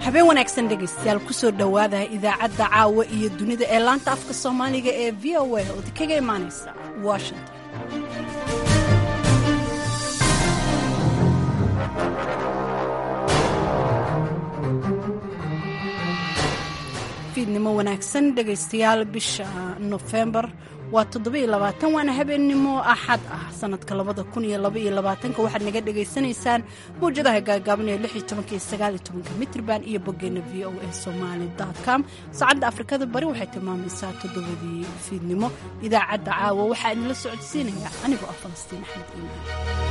habeen wanaagsan dhegaystayaal kusoo dhowaada idaacadda caawa iyo dunida ee laanta afka soomaaliga ee v o a oo kaga imaanaysa washington fiidnimo wanaagsan dhegaystayaal bisha nofembar waa toddobayoabaatan waana habeennimo axad ah sanadka labada kun iyo labaiyo labaatanka waxaad naga dhagaysanaysaan mawjadaha gaagaaban ee lix iyo tobanka iyo sagaal iyo tobanka mitrban iyo boggeena v o a somaali com saacadda afrikada bari waxay tilmaamaysaa toddobadii fiidnimo idaacadda caawa waxaa idinla socodsiinaya anigoo ah falastiin axmed iimaan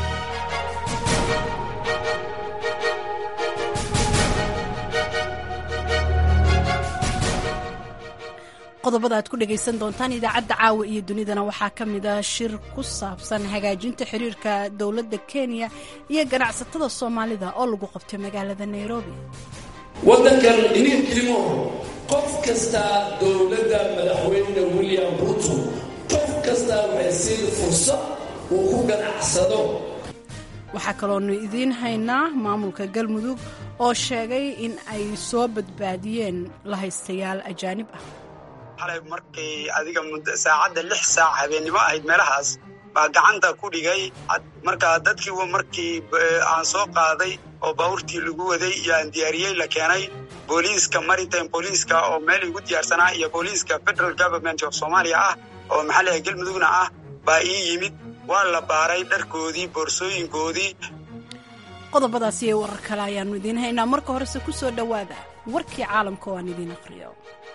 qodobada aad ku dhegaysan doontaan idaacadda caawa iyo dunidana waxaa ka mid ah shir ku saabsan hagaajinta xiriirka dowladda kenya iyo ganacsatada soomaalida oo lagu qabtay magaalada nairobi waddankan inin kelimo qof kasta dowladda madaxweyne william ruto qof kasta waxay siin fursad uu ku ganacsado waxaa kaloonu idiin haynaa maamulka galmudug oo sheegay in ay soo badbaadiyeen lahaystayaal ajaanib ah xalay markay adiga saacadda lix saac habeennimo ahayd meelahaas baa gacanta ku dhigay markaa dadkii markii aan soo qaaday oo baabuurtii lagu waday iyo aan diyaariyey la keenay booliiska maritime booliiska oo meel igu diyaarsanaa iyo booliiska federal government of soomaaliya ah oo maxalliga galmudugna ah baa ii yimid waa la baaray dharkoodii boorsooyinkoodii qodobadaas iyo warar kale ayaannu idiin haynaa marka horese ku soo dhowaada warkii caalamka oo aan idiin aqriyo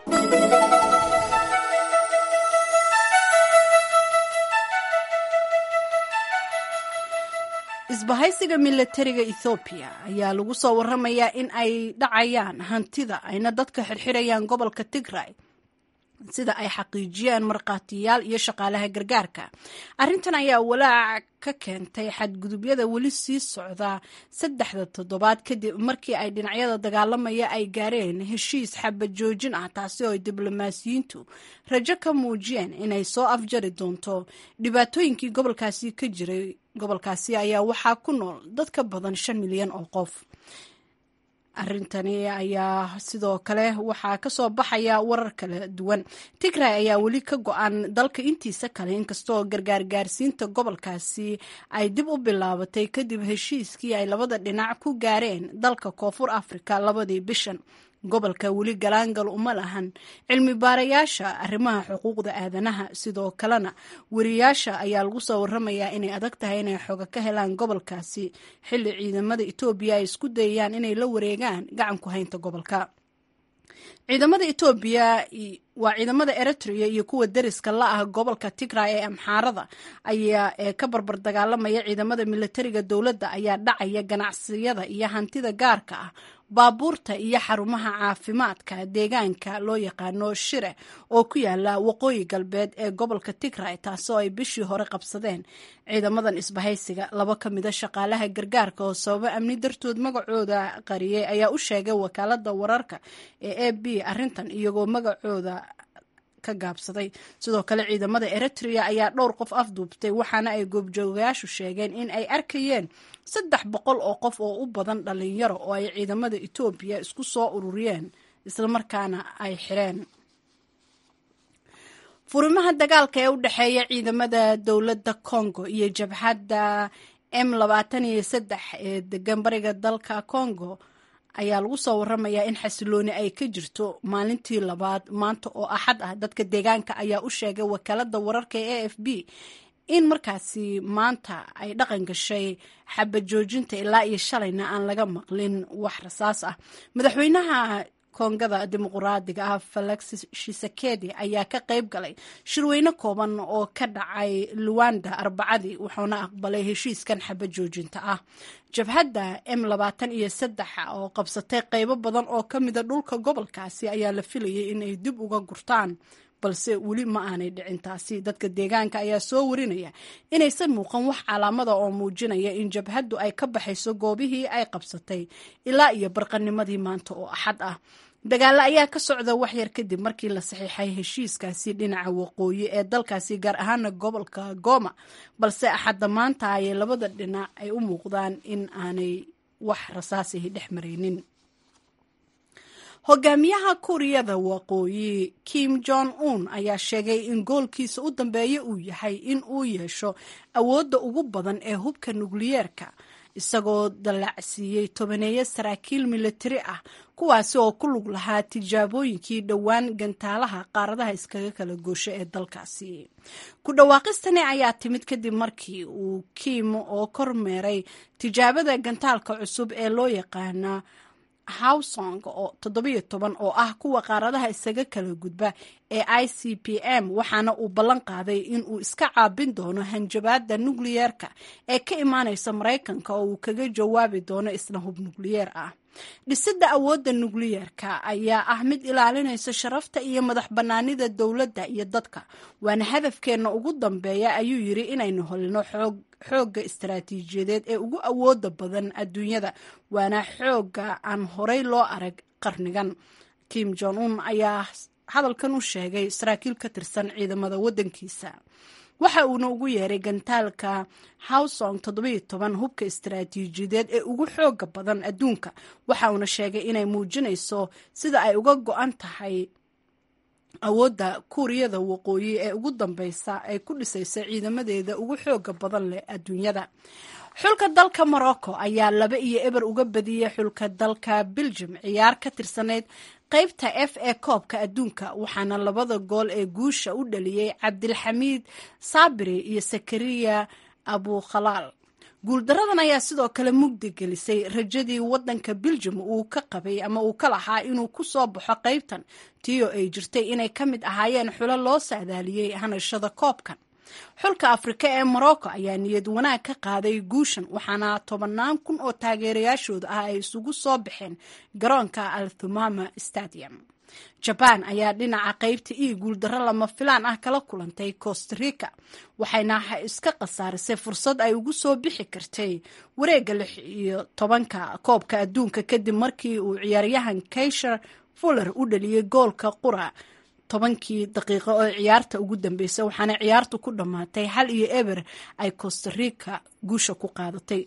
isbahaysiga milatariga ethoobiya ayaa lagu soo waramayaa in ay dhacayaan hantida ayna dadka xirxirayaan gobolka tigray sida ay xaqiijiyeen markhaatiyaal iyo shaqaalaha gargaarka arrintan ayaa walaac ka keentay xadgudubyada weli sii socda saddexda toddobaad kadib markii ay dhinacyada dagaalamaya ay gaareen heshiis xabad joojin ah taasi oo ay diblomaasiyiintu rajo ka muujiyeen inay soo afjari doonto dhibaatooyinkii gobolkaasi ka jiray gobolkaasi ayaa waxaa ku nool dad ka badan shan milyan oo qof arrintani ayaa sidoo kale waxaa kasoo baxaya warar kala duwan tigray ayaa weli ka go-an dalka intiisa kale inkastoo gargaargaarsiinta gobolkaasi ay dib u bilaabatay kadib heshiiskii ay labada dhinac ku gaareen dalka koonfur afrika labadii bishan gobolka weli galaangal uma lahan cilmi baarayaasha arrimaha xuquuqda aadanaha sidoo kalena weriyaasha ayaa lagu soo waramayaa inay adag tahay inay xoga ka helaan gobolkaasi xilli ciidamada etoobiya ay isku dayayaan inay la wareegaan gacan ku haynta gobolka ciidamada etoobiya waa ciidamada eritrea iyo kuwa deriska la ah gobolka tigray ee amxaarada ayaa ee ka barbar dagaalamaya ciidamada milatariga dowladda ayaa dhacaya ganacsiyada iyo hantida gaarka ah baabuurta iyo xarumaha caafimaadka deegaanka loo yaqaano shire oo ku yaala waqooyi galbeed ee gobolka tigray taasoo ay bishii hore qabsadeen ciidamadan isbahaysiga laba ka mida shaqaalaha gargaarka oo sababo amni dartood magacooda qariyey ayaa u sheegay wakaalada wararka ee a b arrintan iyagoo magacooda ka gaabsaday sidoo kale ciidamada eritrea ayaa dhowr qof afduubtay waxaana ay goobjoogayaashu sheegeen in ay arkayeen saddex boqol oo qof oo u badan dhalinyaro oo ay ciidamada etoobiya isku soo ururiyeen islamarkaana ay xireen furimaha dagaalka ee u dhexeeya ciidamada dowladda congo iyo jabhadda m labaatan iyo saddex ee degan bariga dalka congo ayaa lagu soo waramayaa in xasilooni ay ka jirto maalintii labaad maanta oo axad ah dadka deegaanka ayaa u sheegay wakaalada wararka ee a f b in markaasi maanta ay dhaqan gashay xabad joojinta ilaa iyo shalayna aan laga maqlin wax rasaas ah madaxweynaha koongada dimuquraadiga ah felix shisekedi ayaa ka qayb galay shirweyne kooban oo ka dhacay luwanda arbacadii wuxuuna aqbalay heshiiskan xabad joojinta ah jabhadda m labaatan iyo saddex oo qabsatay qaybo badan oo ka mida dhulka gobolkaasi ayaa la filayay inay dib uga gurtaan balse weli ma aanay dhicin taasi dadka deegaanka ayaa soo warinaya inaysan muuqan wax calaamada oo muujinaya in jabhaddu ay ka baxayso goobihii ay qabsatay ilaa iyo barqanimadii maanta oo axad ah dagaalo ayaa ka socda waxyar kadib markii la saxiixay heshiiskaasi dhinaca waqooyi ee dalkaasi gaar ahaana gobolka gooma balse axadda maanta ayay labada dhinac ay u muuqdaan in aanay wax rasaasihi dhex maraynin hogaamiyaha kuuriyada waqooyi kim jong un ayaa sheegay in goolkiisa u dambeeya uu yahay in uu yeesho awoodda ugu badan ee hubka nukliyeerka isagoo dallacsiiyey tobaneeyo saraakiil militari ah kuwaasi oo ku lug lahaa tijaabooyinkii dhowaan gantaalaha qaaradaha iskaga kala goosho ee dalkaasi ku dhawaaqistani ayaa timid kadib markii uu kim oo kormeeray tijaabada gantaalka cusub ee loo yaqaana hawsong oo toddobiyo toban oo ah kuwa qaaradaha isaga kala gudba ee i c p m waxaana uu ballan qaaday in uu iska caabin doono hanjabaada nukliyeerka ee ka imaaneysa maraykanka oo uu kaga jawaabi doono isna hub nukliyeer ah dhisidda awoodda nukliyeerka ayaa ah mid ilaalinaysa sharafta iyo madax bannaanida dowladda iyo dadka waana hadafkeenna ugu dambeeya ayuu yiri inaynu holino xoog xoogga istaraatiijiyadeed ee ugu awooda badan adduunyada waana xoogga aan horey loo arag qarnigan kim jong un ayaa hadalkan u sheegay saraakiil ka tirsan ciidamada waddankiisa waxa uuna ugu yeeray gantaalka hawsong toddobiyo toban hubka istaraatiijiyadeed ee ugu xooga badan adduunka waxa uuna sheegay inay muujinayso sida ay uga go-an tahay awoodda kuuriyada waqooyi ee ugu dambeysa ay ku dhisaysa ciidamadeeda ugu xooga badan leh adduunyada xulka dalka morocco ayaa laba iyo eber uga badiyey xulka dalka belgium ciyaar ka tirsanayd qaybta f ee koobka adduunka waxaana labada gool ee guusha u dhaliyey cabdilxamiid saabiri iyo sakariya abukhalaal guuldaradan ayaa sidoo kale mugdi gelisay rajadii wadanka belgium uu ka qabay ama uu ka lahaa inuu ku soo baxo qaybtan tiyo ay jirtay inay ka mid ahaayeen xulo loo saadaaliyey hanashada koobkan xulka afrika ee morocco ayaa niyad wanaag ka qaaday guushan waxaana tobannaan kun oo taageerayaashooda ah ay isugu soo baxeen garoonka althumama stadium jabaan ayaa dhinaca qaybta io guuldarro lama filaan ah kala kulantay costa rica waxayna iska khasaarisay fursad ay ugu soo bixi kartay wareegga lix iyo tobanka koobka adduunka kadib markii uu ciyaaryahan kaysher fuller u dhaliyey goolka qura tobankii daqiiqo oo ciyaarta ugu dambeysay waxaana ciyaartu ku dhammaatay hal iyo eber ay costa rica guusha ku qaadatay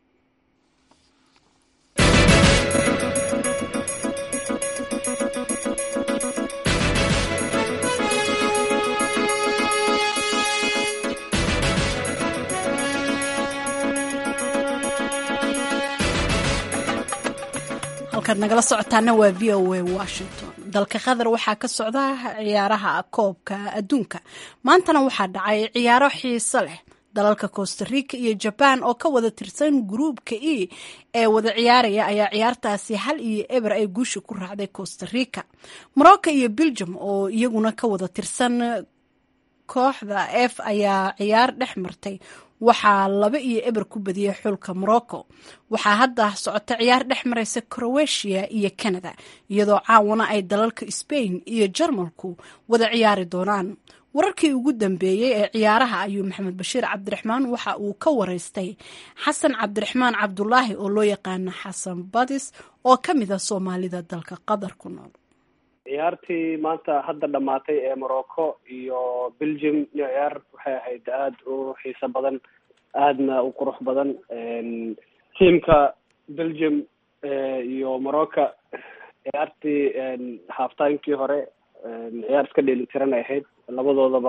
halkaad nagala socotaana waa v o a washington dalka qatar waxaa ka socda ciyaaraha koobka adduunka maantana waxaa dhacay ciyaaro xiiso leh dalalka costa rica iyo jaban oo ka wada tirsan gruubka e ee wada ciyaaraya ayaa ciyaartaasi hal iyo eber ay guusha ku raacday costa rica morocco iyo belgium oo iyaguna ka wada tirsan kooxda f ayaa ciyaar dhex martay waxaa laba iyo eber ku badiyey xulka morocco waxaa hadda socota ciyaar dhex maraysa croatia iyo canada iyadoo caawana ay dalalka spain iyo jarmalku wada ciyaari doonaan wararkii ugu dambeeyey ee ciyaaraha ayuu maxamed bashiir cabdiraxmaan waxa uu ka wareystay xasan cabdiraxmaan cabdulaahi oo loo yaqaana xasan badis oo ka mid a soomaalida dalka qatar ku nool ciyaartii maanta hadda dhamaatay ee morocco iyo belgium ciyaar waxay ahayd aada u xiiso badan aadna u qurux badan tiamka belgium iyo morocco ciyaartii halftimekii hore ciyaar iska dheelitiran ay ahayd labadoodaba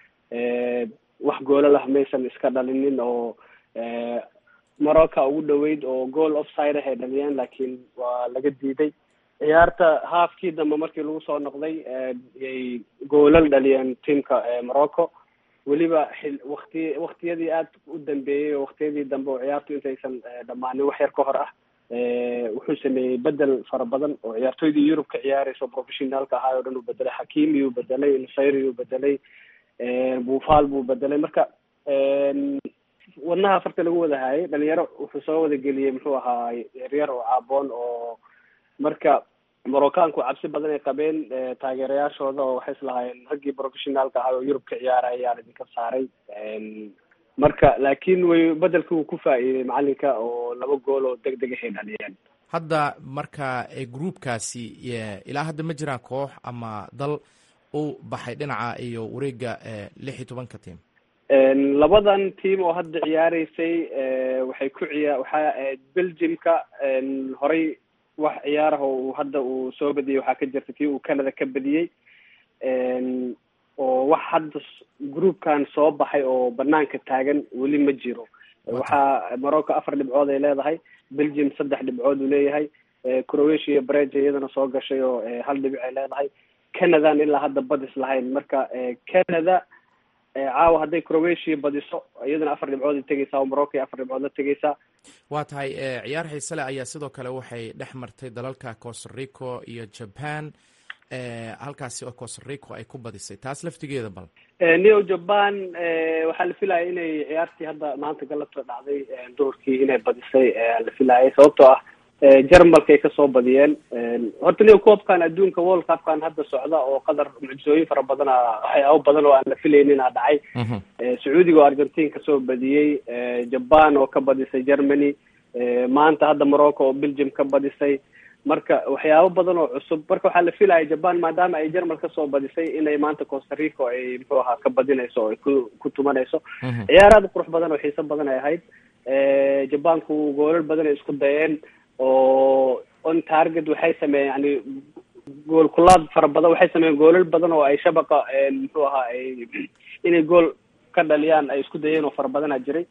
wax goola lah maysan iska dhalinin oo morocco ugu dhaweyd oo goal offside ah ay dhaliyeen laakiin waa laga diiday ciyaarta haafkii dambe markii lagu soo noqday yay goolal dhaliyeen tiamka morocco weliba xil wakti waktiyadii aad u dambeeyey oo waktiyadii dambe oo ciyaartu intaysan dhammaanin wax yar ka hor ah wuxuu sameeyey bedel fara badan oo ciyaartoydii yurub ka ciyaareysa professionaalka ahaa oo dhan uu bedelay xakimi uu bedelay nusayri uu bedelay buufal buu bedelay marka wadnaha farta lagu wada haayay dhalinyaro wuxuu soo wada geliyey muxuu ahaa yaryar oo caaboon oo marka moroccanku cabsi badan ay qabeen taageerayaashooda oo waxay islahaayeen raggii professionaalka ahaa oo yurub ka ciyaaraya ayaan idinka saaray marka laakiin way bedelka uu ku faa'iiday macalinka oo laba gool oo deg deg ahay dhaliyeen hadda marka groupkaasi ilaa hadda ma jiraan koox ama dal u baxay dhinaca iyo wareega lix iyo tobanka tiam labadan team oo hadda ciyaareysay waxay ku ciyaa waxaa ahayd belgiumka horey wax ciyaaraha uu hadda uu soo badiyey waxaa ka jirta kii uu canada ka badiyey oo wax hadda groupkan soo baxay oo banaanka taagan weli ma jiro waxaa morocco afar dhibcood ay leedahay belgium saddex dhibcood uu leeyahay croatia breja iyadana soo gashay oo hal dhibic ay leedahay canadan ilaa hadda badis lahayn marka canada caawa hadday croatia badiso iyadana afar dhibcood ay tegeysaa oo morocco afar dhibcood la tegeysaa waa tahay ciyaar xiise leh ayaa sidoo kale waxay dhex martay dalalka costarico iyo japan halkaasi oo costarico ay ku badisay taas laftigeeda bal neo japan waxaa la filaya inay ciyaartii hadda maanta galabta dhacday duhurkii inay badisay la filayay sababtoo ah jarmalkay kasoo badiyeen horta neo koobkan adduunka world cupkan hadda socda oo qadar mucjisooyin fara badana waxyaabo badan oo aan la filaynin a dhacay sacuudiga oo argentine kasoo badiyey japan oo ka badisay germany maanta hadda morocco oo belgium ka badisay marka waxyaabo badan oo cusub marka waxaa la filaya japan maadaama ay jermal kasoo badisay inay maanta costarico ay muxuu ahaa ka badinayso oo ay ku ku tumanayso ciyaar aada qurux badan oo xiiso badan ay ahayd jabanku goolal badan ay isku dayeen oo on target waxay sameeyeen yani gool kulaad fara badan waxay sameeyeen goolal badan oo ay shabaqa muxuu ahaa ay inay gool ka dhaliyaan ay isku dayeen oo fara badana jiray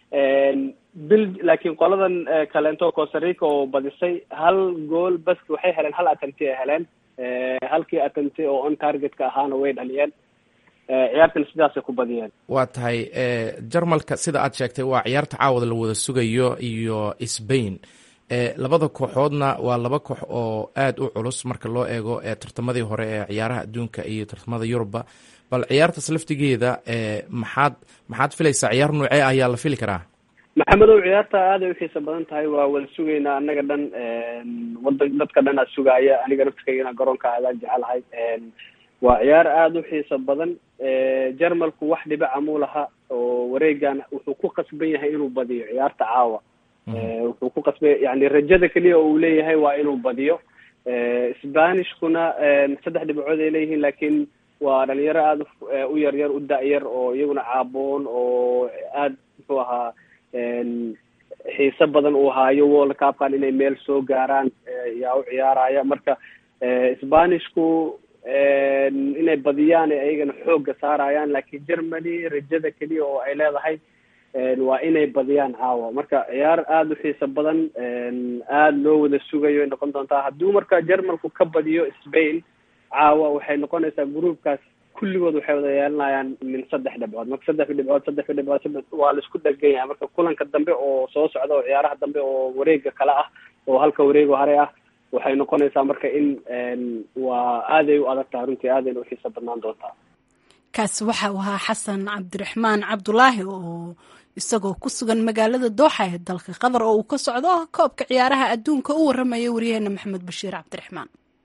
bil laakiin qoladan kaleento costarica oo badisay hal gool bas waxay heleen hal attemti ay heleen halkii attemti oo on targetka ahaana way dhaliyeen ciyaartana sidaasay ku badiyeen waa tahay jarmalka sida aad sheegtay waa ciyaarta caawada la wada sugayo iyo sbain labada kooxoodna waa laba koox oo aada u culus marka loo eego tartamadii hore ee ciyaaraha adduunka iyo tartamada yurubba bal ciyaartaas laftigeeda maxaad maxaad filaysaa ciyaar noocee ayaa la fili karaa maxamedow ciyaarta aad ay uxiisa badan tahay waa wada sugaynaa anaga dhan wadan dadka dhan aa sugaaya aniga naftikayana garoonka aadaan jecelahay waa ciyaar aada u xiisa badan jermalku wax dhibaca muu laha oo wareegan wuxuu ku qasban yahay inuu badiyo ciyaarta caawa wuxuu ku qasbay yani rajada keliya oo uu leeyahay waa inuu badiyo sbanishkuna saddex dhibcood ay leeyihiin laakiin waa dhalinyaro aada u yar yar u da-yar oo iyaguna caaboon oo aada muxuu ahaa xiise badan uu haayo world cupkan inay meel soo gaaraan yaa u ciyaaraya marka sbanishku inay badiyaan ayagana xoogga saarayaan laakiin germany rajada keliya oo ay leedahay waa inay badiyaan caawa marka ciyaar aada u xiisa badan aada loo wada sugayo ay noqon doontaa hadduu marka jermalku ka badiyo spain caawa waxay noqonaysaa groupkaas kulligood waxay wada yeelanayaan min saddex dhibcood marka saddex dhibcood saddex dhibcood saddex waa laisku dhagan yahay marka kulanka dambe oo soo socda oo ciyaaraha dambe oo wareega kale ah oo halka wareego hare ah waxay noqonaysaa marka in waa aaday u adag tahay runtii aadayna u xiisa badnaan doontaa kaasi waxa uu ahaa xasan cabdiraxmaan cabdulaahi oo isagoo ku sugan magaalada dooxa ee dalka qatar oo uu ka socdo koobka ciyaaraha adduunka u warramaya wariyaheena maxamed bashiir cabdiraxmaan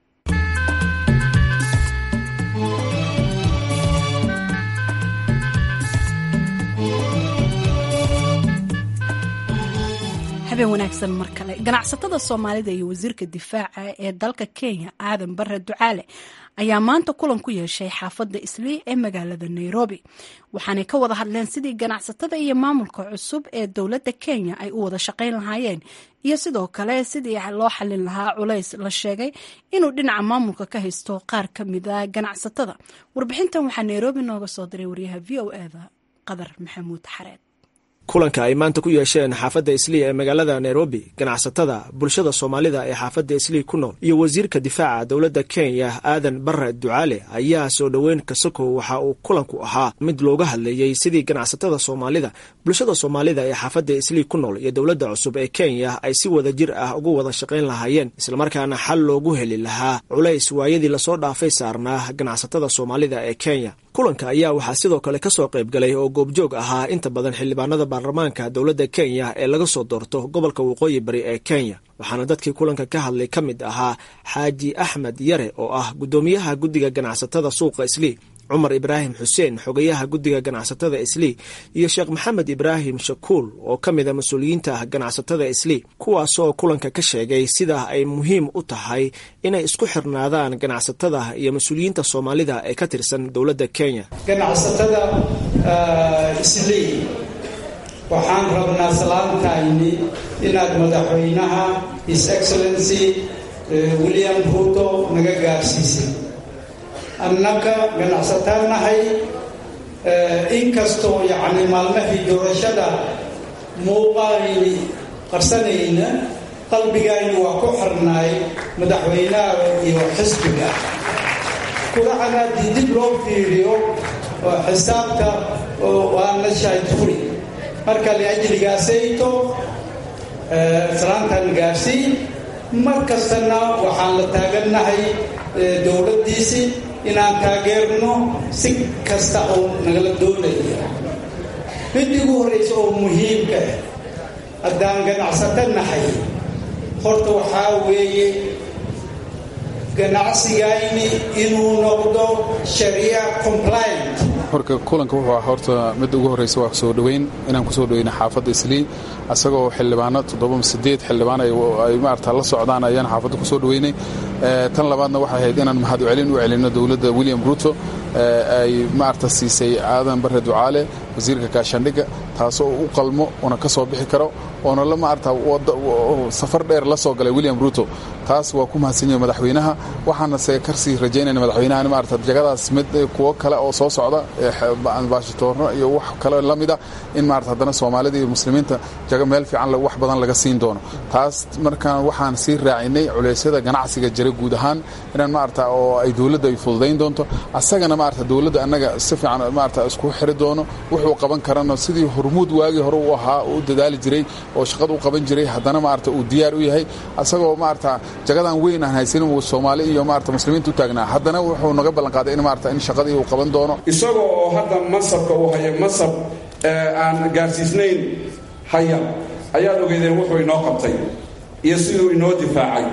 habeen wanaagsan mar kale ganacsatada soomaalida iyo wasiirka difaaca ee dalka kenya aadan bare ducaale ayaa maanta kulan ku yeeshay xaafadda islii ee magaalada nairobi waxaanay ka wada hadleen sidii ganacsatada iyo maamulka cusub ee dowladda kenya ay u wada shaqayn lahaayeen iyo sidoo kale sidii loo xalin lahaa culays la sheegay inuu dhinaca maamulka ka haysto qaar ka mida ganacsatada warbixintan waxaa nairobi nooga soo diray waryaha v o eda qadar maxamuud xareed kulanka ay maanta ku yeesheen xaafadda islii ee magaalada nairobi ganacsatada bulshada soomaalida ee xaafadda islii ku nool iyo wasiirka difaaca dowladda kenya aadan bare ducaale ayaa soo dhoweyn kasako waxa uu kulanku ahaa mid looga hadlayey sidii ganacsatada soomaalida bulshada soomaalida ee xaafadda islii ku nool iyo dowladda cusub ee kenya ay si wada jir ah ugu wada shaqayn lahaayeen islamarkaana xal loogu heli lahaa culays waayadii lasoo dhaafay saarnaa ganacsatada soomaalida ee kenya kulanka ayaa waxaa sidoo kale ka soo qayb galay oo goobjoog ahaa inta badan xildhibaanada baarlamaanka dowladda kenya ee laga soo doorto gobolka waqooyi bari ee kenya waxaana dadkii kulanka ka hadlay ka mid ahaa xaaji axmed yare oo ah guddoomiyaha guddiga ganacsatada suuqa islii cumar ibraahim xuseen xogayaha guddiga ganacsatada islii iyo sheekh maxamed ibraahim shakuul oo ka mid a mas-uuliyiinta ganacsatada islii kuwaasoo kulanka ka sheegay sida ay muhiim u tahay inay isku xirnaadaan ganacsatada iyo mas-uuliyiinta soomaalida ee ka tirsan dowladda kenya ganacsatada islii waxaan rabnaa salaantayni inaad madaxweynaha his excellency william ruuto naga gaarsiisay annaga ganacsataan nahay inkastoo yacni maalmahii doorashada muuqaayni qarsanayna qalbigayni waa ku xirnaay madaxweynaha iyo xisbiga kuracana haddii dib loo fiiriyo xisaabta waana shahid furi marka liajligaasayto salaantan gaarsiin mar kastana waxaan la taagannahay dowladdiisii inaan taageerno si kasta oo nagala doonaya mid igu horraysa oo muhiimka ah haddaan ganacsato nahay horta waxaa weeye ganacsigayni inuu noqdo sharia compliant horka kulanka wuxuu ah horta midda ugu horreysa waa soo dhoweyn inaan kusoo dhoweyna xaafadda islii asagoo xildhibaano toddoba sideed xildhibaan ay maarata la socdaan ayaan xaafadda kusoo dhoweynay tan labaadna waxay ahayd inaan mahad celin u celinno dowladda william ruto ay maarata siisay aadan barre ducaale wasiirka gaashaandhigga taasoo u qalmo una ka soo bixi karo oona la maarata safar dheer la soo galay william ruto taas waa ku mahadsan yahay madaxweynaha waxaana se karsii rajaynayna madaxweynahan maarata jagadaas mid kuwo kale oo soo socda baashitoorno iyo wax kale la mida in maarata haddana soomaalida iyo muslimiinta jaga meel fiican wax badan laga siin doono taas markaan waxaan sii raacinay culeysyada ganacsiga jira guud ahaan inaan maarata oo ay dowladda ay fududayn doonto asagana maarata dowladda annaga si fiican maarata isku xiri doono wuxuu qaban karana sidii hormuud waagii hore u ahaa u dadaali jiray oo shaqada u qaban jiray haddana maarata uu diyaar u yahay asagoo maarata jagadan weyn aan haysanin uu soomaali iyo maarata muslimiinta u taagnaa haddana wuxuu naga ballanqaaday in maarata in shaqadii uu qaban doono isaga oo hadda masabka uu haya masab aan gaarsiisnayn haya ayaad ogeydeen wuxuu inoo qabtay iyo siduu inoo difaacay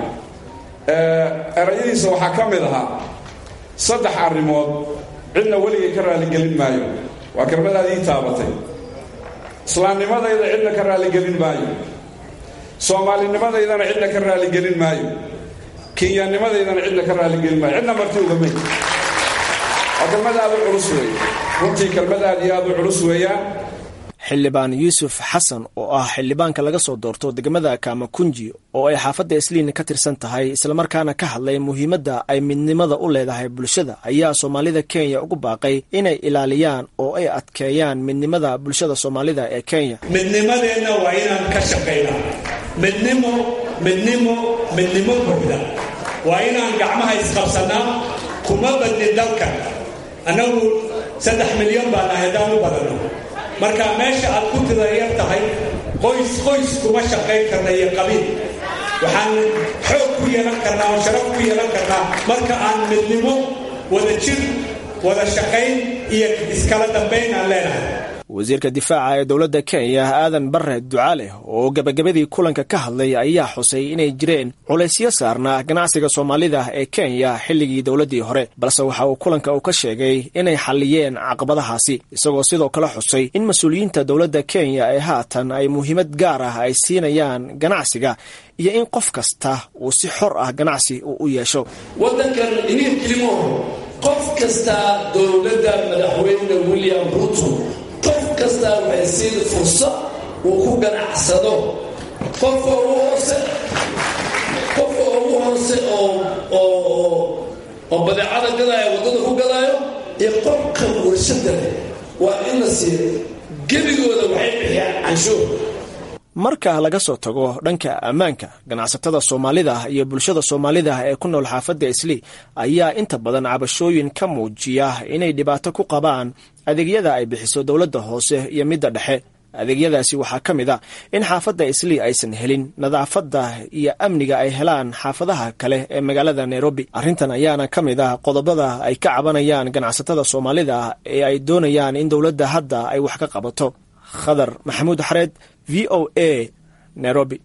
erayadiisa waxaa ka mid ahaa saddex arrimood cidna weligay ka raaligelin maayo waa kelmadaadii taabatay islaamnimadayda cidna ka raaligelin maayo soomaalinimadaydan cidna ka raaligelin maayo kinyanimadaydan cidna ka raaligelin maayo cidna marti ugamay waa kelmad aad u culus weeye runtii kelmad aad iyo aad u culus weeyaan xildhibaan yuusuf xasan oo ah xildhibaanka laga soo doorto degmada kaamakunji oo ay xaafadda isliin ka tirsan tahay islamarkaana ka hadlay muhiimadda ay midnimada u leedahay bulshada ayaa soomaalida kenya ugu baaqay inay ilaaliyaan oo ay adkeeyaan midnimada bulshada soomaalida ee kenya midnimadeenna waa inaan ka shaqaynaa midnimo midnimo midnimo buuxda waa inaan gacmaha isqabsannaa kuma badnin dalkan annagu saddex milyan baan ahay haddaan u badanno marka meesha aad ku tidayar tahay qoys qoys kuma shaqayn karna iyo qabiil waxaan xoog ku yeelan karnaa oo sharaf ku yeelan karnaa marka aan midnimo wada jir wada shaqayn iyo iskala dambayn aan leenahay wasiirka difaaca ee dowladda kenya aadan barre ducaale oo gebagabadii kulanka ka hadlay ayaa xusay inay jireen culaysyo saarnaa ganacsiga soomaalida ee kenya xilligii dowladdii hore balse waxa uu kulanka uu ka sheegay inay xalliyeen caqabadahaasi isagoo sidoo kale xusay in mas-uuliyiinta dowladda kenya ee haatan ay muhiimad gaar ah ay siinayaan ganacsiga iyo in qof kasta uu si xor ah ganacsi uu u yeesho waddankan iniin kilimoho qof kasta dowladda madaxweyne william ruto qof kastaa waxay siin fursad uu ku ganacsado qofka ugu hoose qofka ugu hoose oo oo oo badeecada gadaayo waddada ku gadaayo iyo qofka warshada leh waa in la siiyo gebigooda waxay bixiyaan canshuur marka laga soo tago dhanka ammaanka ganacsatada soomaalida iyo bulshada soomaalida ee ku nool xaafadda islii ayaa inta badan cabashooyin ka muujiya inay dhibaato ku qabaan adeegyada ay bixiso dowladda hoose iyo midda dhexe adeegyadaasi waxaa ka mid a in xaafadda islii aysan helin nadaafadda iyo amniga ay helaan xaafadaha kale ee magaalada nairobi arrintan ayaana ka mid ah qodobada ay ka cabanayaan ganacsatada soomaalida ee ay doonayaan in dowladda hadda ay wax ka qabato khadar maxamuud xareed v o a nairobi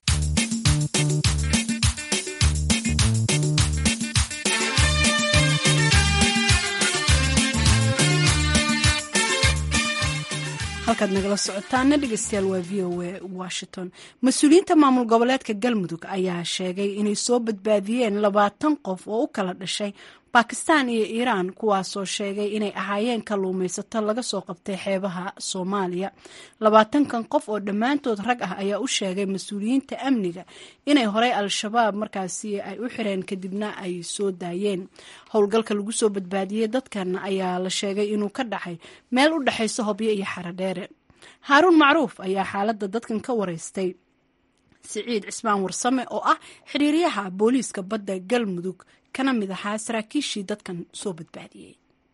halkaad nagala socotaana dhegeystayaal waa v o a washington mas-uuliyiinta maamul goboleedka galmudug ayaa sheegay inay soo badbaadiyeen labaatan qof oo u kala dhashay bakistan iyo iiraan kuwaasoo sheegay inay ahaayeen kalluumaysato laga soo qabtay xeebaha soomaaliya labaatankan qof oo dhammaantood rag ah ayaa u sheegay mas-uuliyiinta amniga inay horey al-shabaab markaasi ay u xireen kadibna ay soo daayeen howlgalka lagu soo badbaadiyey dadkan ayaa la sheegay inuu ka dhacay meel u dhexaysa hobyo iyo xaradheere haaruun macruuf ayaa xaaladda dadkan ka wareystay siciid cismaan warsame oo ah xiriiryaha booliiska badda galmudug kana mid ahaa saraakiishii dadkan soo badbaadiyey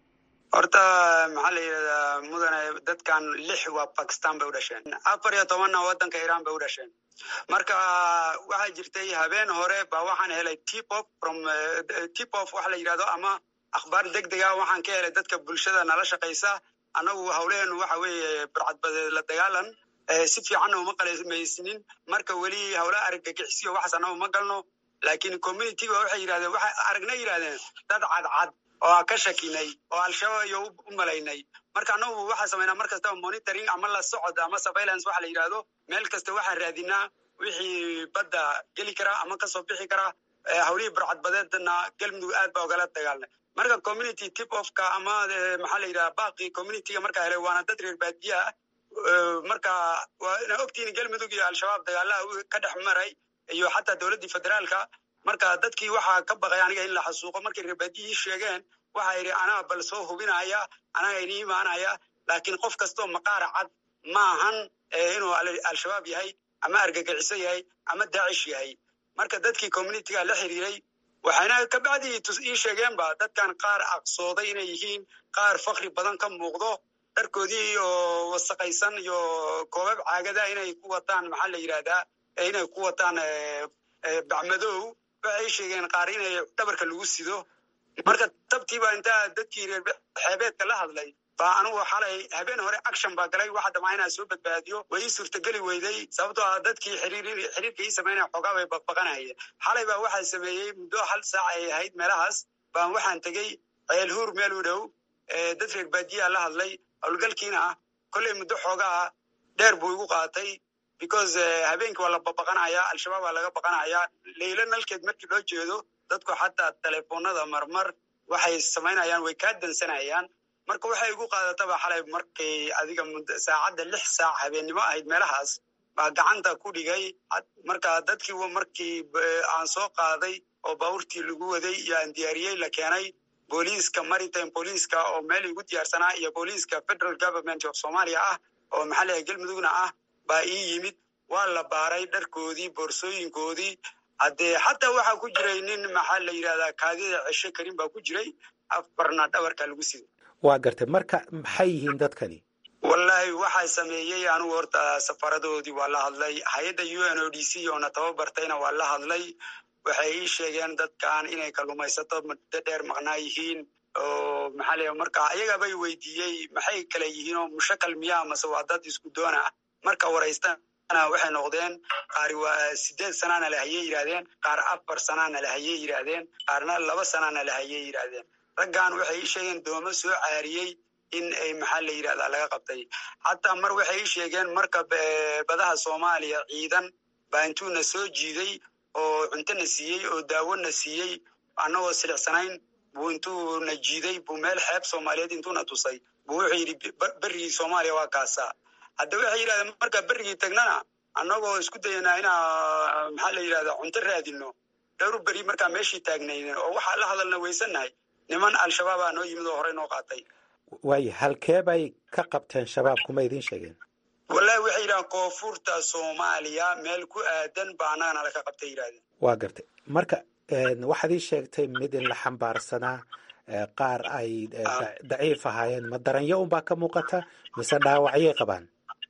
horta maxaa la yidhahdaa mudane dadkan lix waa bakistan bay u dhasheen afar iyo tobanna waddanka iiraan bay u dhasheen marka waxaa jirtay habeen hore baa waxaan helay tipop from tipop waxa la yidhahdo ama akhbaar deg dega waxaan ka helay dadka bulshada nala shaqaysa annagu hawleenu waxa weeye burcadbadeed la dagaalan si fiicanna uma qalamaysnin marka weli hawla argagixisiyo waxaas annagu ma galno laakiin communityga waxay yidhahdeen waxay aragna yidhahdeen dad cadcad oo ka shakinay oo al-shabaab iyo u malaynay marka annagu waxaa samaynaa mar kastaba monitoring ama la socod ama surveillance waxa la yidhahdo meel kasta waxaan raadinaa wixii badda geli karaa ama kasoo bixi karaa hawlihii burcadbadeedna galmudug aad baa ogala dagaalnay marka community tip ofka ama maxaa la yidhaha baaqi communityga markaa helay waana dad reer baadiya ah marka waa ina ogtihiin galmudug iyo al-shabaab dagaalaha ka dhex maray iyo xataa dowladdii federaalka marka dadkii waxaa ka baqay aniga in la xasuuqo markay reerbaadiyihii sheegeen waxaa yidhi anaa bal soo hubinaya anaga ini imaanaya laakiin qof kastoo maqaara cad maahan inuu al-shabaab yahay ama argagixiso yahay ama daacish yahay marka dadkii communityga la xiriiray waxayna kabacdii ii sheegeenba dadkan qaar aqsooday inay yihiin qaar fakri badan ka muuqdo dharkoodii oo wasaqaysan iyo koobab caagada inay ku wataan maxaa la yidhahdaa inay ku wataan bacmadow waxay sheegeen qaar inay dhabarka lagu sido marka tabtiiba intaa dadkii reer xeebeedka la hadlay baa anugu xalay habeen hore action baa galay waxa damaa inaa soo badbaadiyo way ii suurtageli weyday sababtoo ah dadkii xiriirka ii samaynaya xoogaa bay baqbaqanayeen xalay baa waxaa sameeyey muddo hal saac ay ahayd meelahaas baan waxaan tegey ceelhuur meel u dhow dad reer baadiyaa la hadlay howlgalkiina ah kolley muddo xoogaa dheer buu igu qaatay because habeenkii waa la babaqanayaa al-shabaab waa laga baqanayaa leylo nalkeed markii loo jeedo dadku xataa telefoonada marmar waxay samaynayaan way kaa dansanayaan marka waxay igu qaadataba xalay markay adiga saacadda lix saac habeennimo ahayd meelahaas baa gacanta ku dhigay marka dadkii markii aan soo qaaday oo baabuurtii lagu waday iyo aan diyaariyey la keenay booliiska maritime booliiska oo meel igu diyaarsanaa iyo booliiska federal government of somalia ah oo maxaa leeyahay galmudugna ah baa ii yimid waa la baaray dharkoodii boorsooyinkoodii haddee xataa waxaa ku jiray nin maxaa la yidhahdaa kaadida cesho karin baa ku jiray afarna dhabarka lagu siday waa gartay marka maxay yihiin dadkani wallaahi waxaa sameeyey anigu horta safaradoodii waa la hadlay hay-adda u n o d c oona tababartayna waa la hadlay waxay ii sheegeen dadkan inay kalluumaysato muddo dheer maqnaa yihiin oo maxaa leeyahay marka ayagabay weydiiyey maxay kale yihiin oo mushakal miyaa mase waa dad isku doona ah marka waraystana waxay noqdeen qaari waa sideed sanaana la hayey yidhahdeen qaar afar sanaana la hayey yidhaahdeen qaarna laba sanaana la hayey yidhaahdeen raggan waxay ii sheegeen doomo soo caariyey in ay maxaa la yidhahdaa laga qabtay xataa mar waxay ii sheegeen marka badaha soomaaliya ciidan baa intuuna soo jiiday oo cuntona siiyey oo daawona siiyey annagoo silicsanayn buu intuuna jiiday buu meel xeeb soomaaliyeed intuuna tusay buu wuxuu yidhi berigii soomaaliya waa kaasaa hadda waxay yidhahdeen markaa berigii tagnana annagoo isku dayanaa inaa maxaa la yidhahdaa cunto raadino dhowr beri markaa meeshii taagnayden oo waxaa la hadalna weysannahay niman al-shabaabaa noo yimid oo horey noo qaatay waayo halkee bay ka qabteen shabaab kuma idiin sheegeen wallahi waxay yidhahdeen koonfurta soomaaliya meel ku aadan baa annagana laka qabtay yidhahdeen waa gartay marka waxaad ii sheegtay mid in la xambaarsanaa qaar ay daciif ahaayeen ma daranyo unbaa ka muuqata mise dhaawacyay qabaan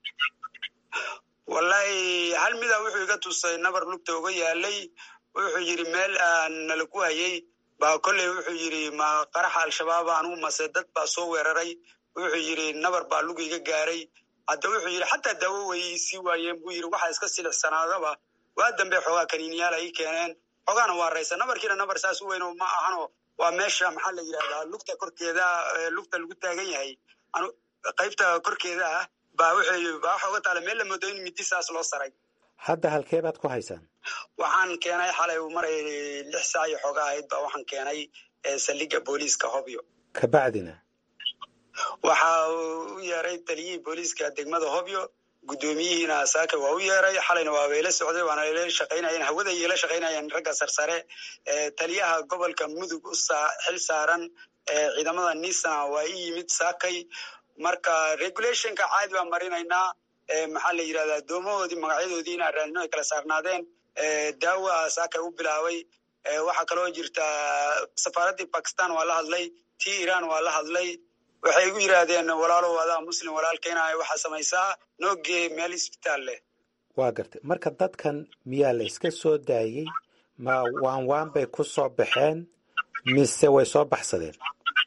wallahi hal mida wuxuu iga tusay nabar lugta uga yaalay wuxuu yidhi meel aan nala ku hayay baa kolley wuxuu yidhi ma qaraxa al-shabaaba anugu mase dad baa soo weeraray wuxuu yidhi nabar baa lug iga gaaray hadda wuxuu yidhi xataa daawo way sii waayeen buu yidhi waxaa iska silixsanaadaba waa dambe xoogaa kaniiniyaal ay keeneen xoogaana waa raysa nabarkiina nabar saas u weyn ma ahano waa meesha maxaa la yidhahdaa lugta korkeeda lugta lagu taagan yahay qaybta korkeeda ah baa wuxuu baa waxa uga taala meel la moodo in midi saas loo saray hadda halkee baad ku haysaan waxaan keenay xalay maray lix saac iyo xooga ahayd baa waxaan keenay saldhigga booliiska hobyo kabacdina waxa uu u yeeray taliyihii booliiska degmada hobyo guddoomiyihiina saaka waa u yeeray xalayna waa bayla socday waana ila shaqaynayeen hawada ila shaqaynayeen ragga sarsare taliyaha gobolka mudug u xil saaran ciidamada nisana waa i yimid saakay marka regulationka caadi baan marinaynaa maxaa la yidhahdaa doomahoodii magacyadoodii inaan raadino ay kala saarnaadeen daawa saakay u bilaabay waxaa kaloo jirta safaaraddii bakistan waa la hadlay tii iran waa la hadlay waxay igu yidhaahdeen walaalow adaa muslim walaalkayna waxaa samaysaa noogee meel isbitaal leh waa gartay marka dadkan miyaa la iska soo daayey ma waan waan bay ku soo baxeen mise way soo baxsadeen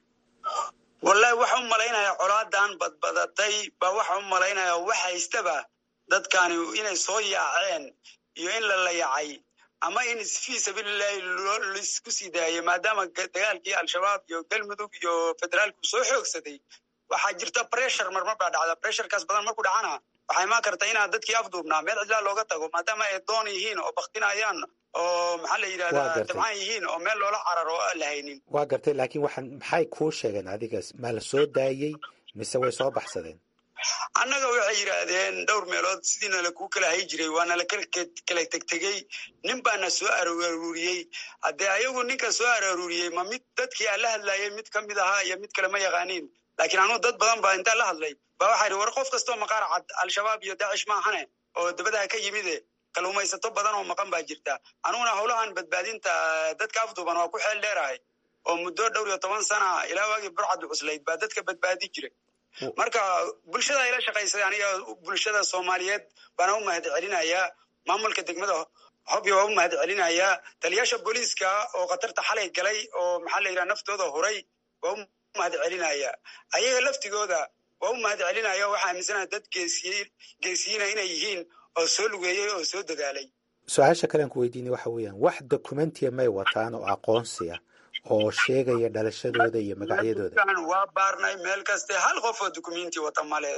wallahi waxa u malaynayaa colaadan badbadatay ba waxa u malaynayaa wax haystaba dadkani inay soo yaaceen iyo in la layacay ama in fii sabiilillahi laisku sii daayay maadaama dagaalkii al-shabaab iyo galmudug iyo federaalku soo xoogsaday waxaa jirta bressure marmar baa dhacda bressurekaas badan markuu dhacana waxaa imaan karta inaa dadkii afduubnaa meel cidlaa looga tago maadaama ay doon yihiin oo baktinayaan oo maxaa la yidhahdaa dabcaan yihiin oo meel loola cararo oo aan la haynin waa gartay laakiin waxaan maxay kuu sheegeen adiga maa la soo daayey mise way soo baxsadeen annaga waxay yidhaahdeen dhowr meelood sidiina lakuu kala hay jiray waana la kala tegtegey nin baana soo arooriyey haddee ayagu ninka soo arooriyey ma mid dadkii aan la hadlayay mid ka mid ahaa iyo mid kale ma yaqaaniin laakiin anugu dad badan baa intaan la hadlay ba waxaa yidhi war qof kastoo maqaar cad al-shabaab iyo daacish maahane oo dabadaha ka yimide kaluumaysato badan oo maqan baa jirta anuguna howlahan badbaadinta dadka afduuban waa ku xeel dheerahay oo muddo dhowr iyo toban sana ilaa waagii burcad cuslayd baa dadka badbaadi jiray marka bulshada ayla shaqaysay aniga bulshada soomaaliyeed baana u mahad celinayaa maamulka degmada hobyo waa u mahad celinayaa taliyaasha booliiska oo khatarta xalay galay oo maxaa la yidhaha naftooda huray waa u mahad celinayaa ayaga laftigooda waa u mahad celinaya waxaa aaminsanaha dad geesiy geesiyiina inay yihiin oo soo lugeeyey oo soo dadaalay su-aasha kalean ku weydiinay waxa weeyaan wax documentiya may wataan oo aqoonsiya oo sheegaya dhalashadooda iyo magacyadooda waa baarnay meel kaste hal qof oo documenti wata male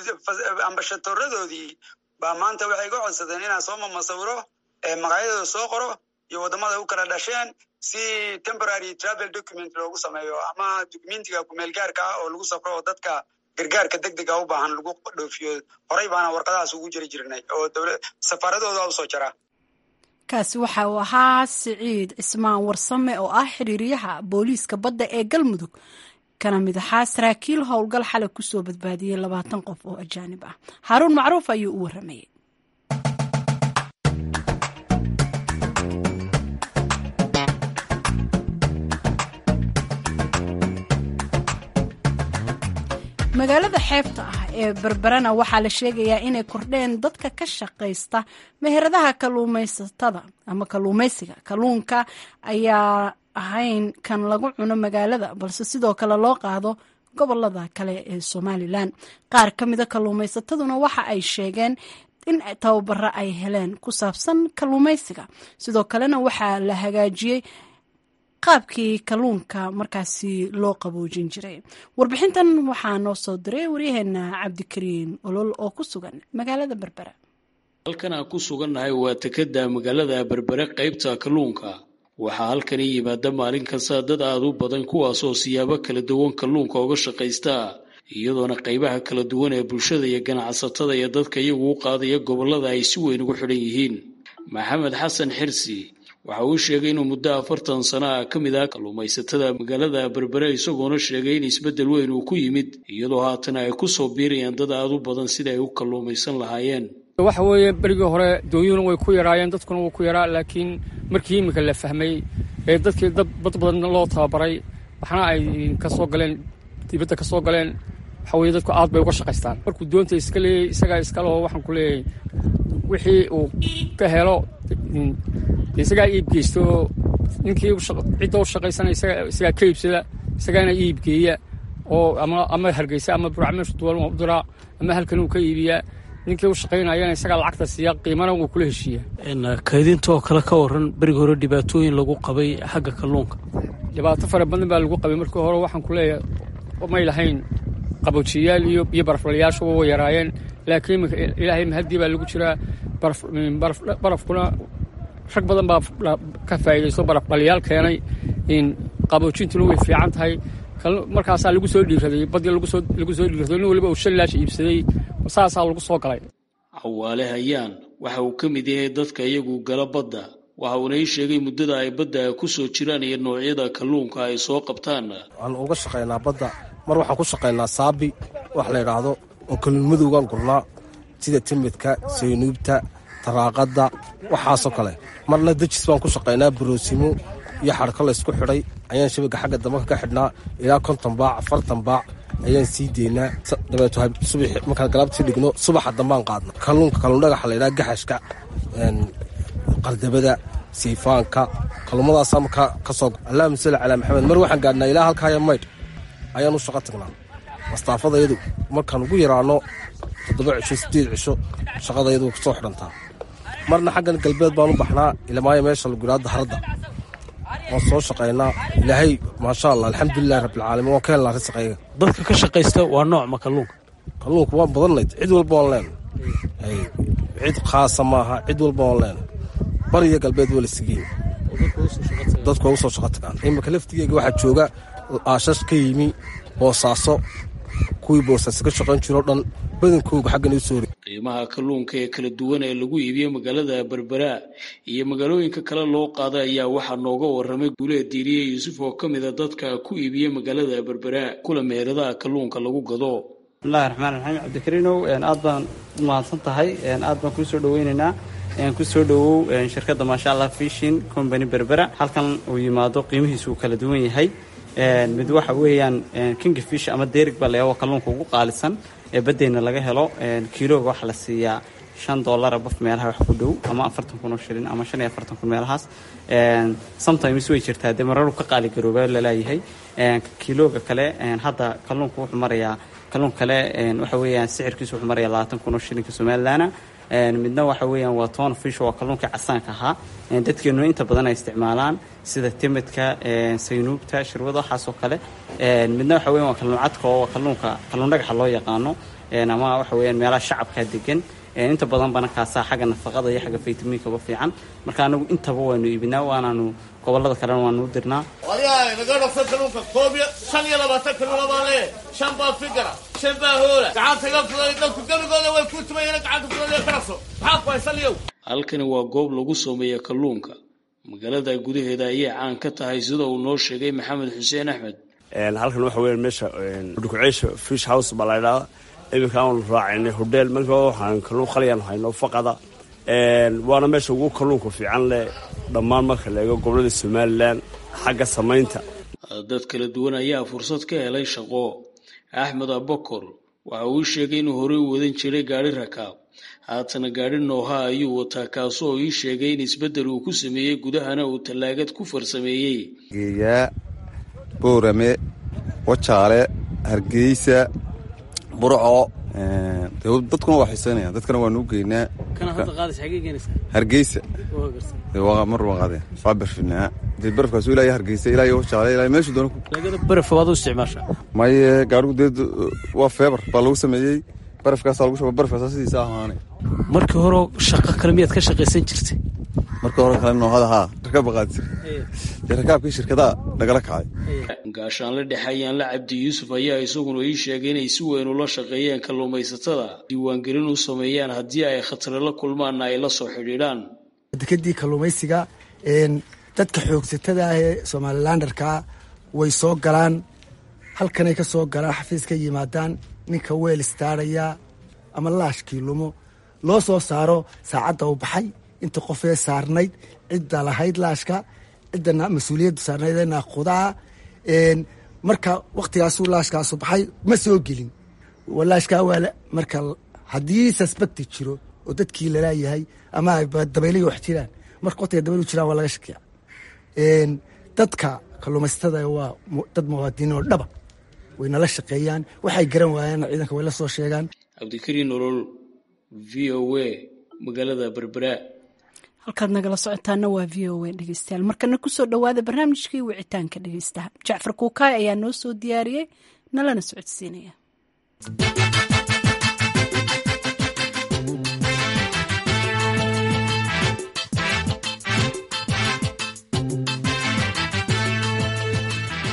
ambashatoradoodii baa maanta waxay ga codsadeen inaan soo mamasawiro magacyadooda soo qoro iyo waddamada u kala dhasheen si temporary travel document loogu sameeyo ama documentiga kumeelgaarka ah oo lagu safro oo dadka gargaarka deg dega u baahan lagu dhoofiyo horey baana warqadahaas ugu jiri jirnay oo dowla safaaradooda usoo jara kaasi waxa uu ahaa siciid cismaan warsame oo ah xiriiryaha booliiska badda ee galmudug kana mid ahaa saraakiil howlgal xalay kusoo badbaadiyey labaatan qof oo ajaanib ah haaruun macruuf ayuu u waramayey magaalada xeebta ah ee berberana waxaa la sheegayaa inay kordheen dadka ka shaqaysta meheradaha kaluumaysatada ama kaluumaysiga kalluunka ayaa ahayn kan lagu cuno magaalada balse sidoo kale loo qaado gobolada kale ee somalilan qaar ka mida kaluumaysataduna waxa ay sheegeen in tababaro ay heleen ku saabsan kaluumaysiga sidoo kalena waxaa la hagaajiyey qaabkii kalluunka markaasi loo qaboojin jiray warbixintan waxaa noo soo diray waryaheena cabdikariin olol oo ku sugan magaalada berbera halkan aan ku sugannahay waa tekada magaalada berbere qaybta kalluunka waxaa halkani yimaada maalin kasta dad aad u badan kuwaasoo siyaabo kala duwan kalluunka uga shaqaysta iyadoona qaybaha kala duwan ee bulshada iyo ganacsatada iyo dadka iyagu u qaadaya gobollada ay si weyn ugu xidhan yihiin maxamed xasan xirsi waxa uu sheegay inuu muddo afartan sano ah ka mid ah kalluumaysatada magaalada berbere isagoona sheegay in isbeddel weyn uu ku yimid iyadoo haatana ay ku soo biirayaan dad aad u badan sida ay u kalluumaysan lahaayeen waxa weeye berigii hore doonyuhuna way ku yaraayeen dadkuna wuu ku yaraa laakiin markii iminka la fahmay ee dadkii dad bad badan loo tababaray waxna ay ka soo galeen dibadda ka soo galeen waxa weye dadku aad bay uga shaqaystaan markuu doonta iska leeyay isagaa iskaleho waxaan ku leeyahay wixii uu ka helo isagaa iib geysto ninkii cidda u shaqaysana isagaa ka iibsada isagaana iibgeeya oo ama hargeysa ama buracmeeshu duwan u diraa ama halkan uu ka iibiyaa ninkii u shaqaynayana isagaa lacagta siiya qiimana wuu kula heshiiya kaydinta oo kale ka waran berigi hore dhibaatooyin lagu qabay xagga kalluunka dhibaato fara badan baa lagu qabay markii hore waxaan ku leeyahay may lahayn qaboojiyayaal iyo iyo baraflayaashu way yaraayeen laakiin ilaahay mahaddii baa lagu jiraa barafkuna rag badan baa ka faa'iidaysto baraf dhaliyaal keenay qaboojintuna way fiican tahay markaasaa lagu soo dhiiraday badii lagu soo dhiiraday nin waliba uu shan laash iibsaday saasaa lagu soo galay cawaale hayaan waxa uu ka mid yahay dadka iyagu gala badda waxa uuna ii sheegay muddada ay badda ku soo jiraan iyo noocyada kalluunka ay soo qabtaan waxaan uga shaqaynaa badda mar waxaan ku shaqaynaa saabi wax la yidhaahdo oo kalluunmadowgaan gurnaa sida timidka saynuubta taraaqadda waxaasoo kale marna dejis baan ku shaqaynaa baroosimo iyo xadhko laysku xidhay ayaan shabaga xagga dambe ka xidhnaa ilaa konton baac afartan baac ayaan sii deynaa dabeeto subax markaan galaabtii dhigno subaxa dambaan qaadna kalluunka kalluun dhagaxa laydhaha gaxashka qardabada siifaanka kalluumadaasaa markaa ka soo allahuma salli calaa maxamed mar waxaan gaadhnaa ilaa halkaaya maydh ayaan u shaqo tagnaa mastaafadayadu markaan ugu yaraano toddoba cisho siddeed cisho shaqadayadu way kusoo xidhantaa marna xaggan galbeed baan u baxnaa ilamaayo meesha lagu yidhaha daharadda waan soo shaqaynaa ilaahay maasha allah alxamdulilahi rabbilcaalamiin waan ka helnaa risaqayga dadka ka shaqaysta waa nooc ma kalluunka kalluunka waan badannayd cid walba waan leen cid khaasa maaha cid walba waan leen bariyo galbeed waa lasigeen dadku waa usoo shaqo tagaan iminka laftigeega waxaa jooga aashash ka yimi boosaaso kuwii boosaaso ka shaqayn jiroo dhan badankooga xaggan u soo qiimaha kalluunka ee kala duwan ee lagu iibiyo magaalada berbera iyo magaalooyinka kale loo qaaday ayaa waxaa nooga waramay guuleed diiriye yuusuf oo ka mida dadka ku iibiya magaalada berbera kula meheradaha kalluunka lagu gado bismillahi raxmaan raxiim cabdikariinow aad baan u mahadsan tahay aad baan kuu soo dhaweynaynaa kusoo dhowow shirkadda maasha allah fishin company berbera halkan uu yimaado qiimihiisu uu kala duwan yahay mid waxa weeyaan kinga fish ama derig baa layaabo kalluunka ugu qaalisan ee baddeyna laga helo kiilooga waxaa la siiyaa shan dollara baf meelaha wax ku dhow ama afartan kun oo shilin ama shan iyo afartan kun meelahaas sometimes way jirtaa dee mararu ka qaali garooba laleeyahay kiilooga kale hadda kalluunka wuxuu marayaa kalluun kale waxa weeyaan sicirkiisu wuxuu marayaa labaatan kun oo shilinka somalilaana midna waxa weeyaan waa toon fish waa kalluunka casaanka ahaa dadkeenu inta badan ay isticmaalaan sida timidka saynuubta shirwada waxaasoo kale midna waxa weyan waa kalluun cadka oo kalluunka kalluun dhagaxa loo yaqaano ama waxa weeyaan meelaha shacabka degan inta badan bana kaasaa xagga nafaqada iyo xagga faytamiinkaba fiican marka anagu intaba waanu iibinaa waanaanu gobolada kalena waanu u dirnaa wadiyahay naga dhafsan kalluunka koob iyo shan iyo labaatan kalluuna baa lee shan baa figara shan baa hoola gacanta ga fuday dadku gebigooda way ku tumayeen gacanta fuday ka dhafso maxaa ku haysan yow halkani waa goob lagu sameeya kalluunka magaalada gudaheeda ayay caan ka tahay sida uu noo sheegay maxamed xuseen axmed halkan waxa weya meesha dhukuceysha fish house baa la ydhahda iminka aanu raacaynay hodheel marka waxaan kalluun qaliyaan hayno faqada waana meesha ugu kalluunka fiican leh dhammaan marka la eego gobolada somalilan xagga samaynta dad kala duwan ayaa fursad ka helay shaqo axmed abakor waxa uu sheegay inuu horey u wadan jiray gaari rakaab haatana gaari nooha ayuu wataa kaasoo ii sheegay in isbeddel uu ku sameeyey gudahana uu tallaagad ku farsameeyey geeyaa boorame wajaale hargeysa burco dadkuna waa xiiseynaya dadkana waanu u geynaa hargeysa mar waan qaadeen waa barfinaa dee barafkaas ilaa hargeysa ilaa wajaale ilaa meeshu doona baraf waad u isticmaashaa maye gaarigu dee waa feebar baa lagu sameeyey barafkaasaa lagu shuba barafkaasaa sidiisa ahaane markii hore shaqo kale miyaad ka shaqaysan jirtay marka hore kale noohada haa rakaab qaadi jir dee rakaabkii shirkadaha nagala kacay gaashaanle dhexe ayaanla cabdi yuusuf ayaa isaguna ii sheegay inay si weyn ula shaqeeyeen kalluumaysatada diiwaangelin u sameeyaan haddii ay khatare la kulmaanna ay la soo xidhiidhaan dekadii kalluumaysiga dadka xoogsatada ah ee somalilandarkaa way soo galaan halkanay ka soo galaan xafiis ka yimaadaan ninka weel istaaraya ama laashkii lumo loo soo saaro saacadda u baxay inta qofee saarnayd cidda lahayd laashka ciddana mas-uuliyadda saarnayd ee naaqudaa marka waktigaasuu laashkaasu baxay ma soo gelin laashkaa waa marka haddii suspecti jiro oo dadkii lalaayahay ama dabaylihi wax jiraan marka waqtiga dabaylu jiraan waa laga shakiya dadka kalluumaysatada waa dad muwaadiniin oo dhaba way nala shaqeeyaan waxay garan waayaan ciidanka way la soo sheegaan cabdikariin nolol v o a magaalada berbera halkaad nagala socotaana waa v o a dhegeystayaal markana kusoo dhowaada barnaamijkii wicitaanka dhegeystaha jacfar kuukaay ayaa noo soo diyaariyey nalana socodsiinaya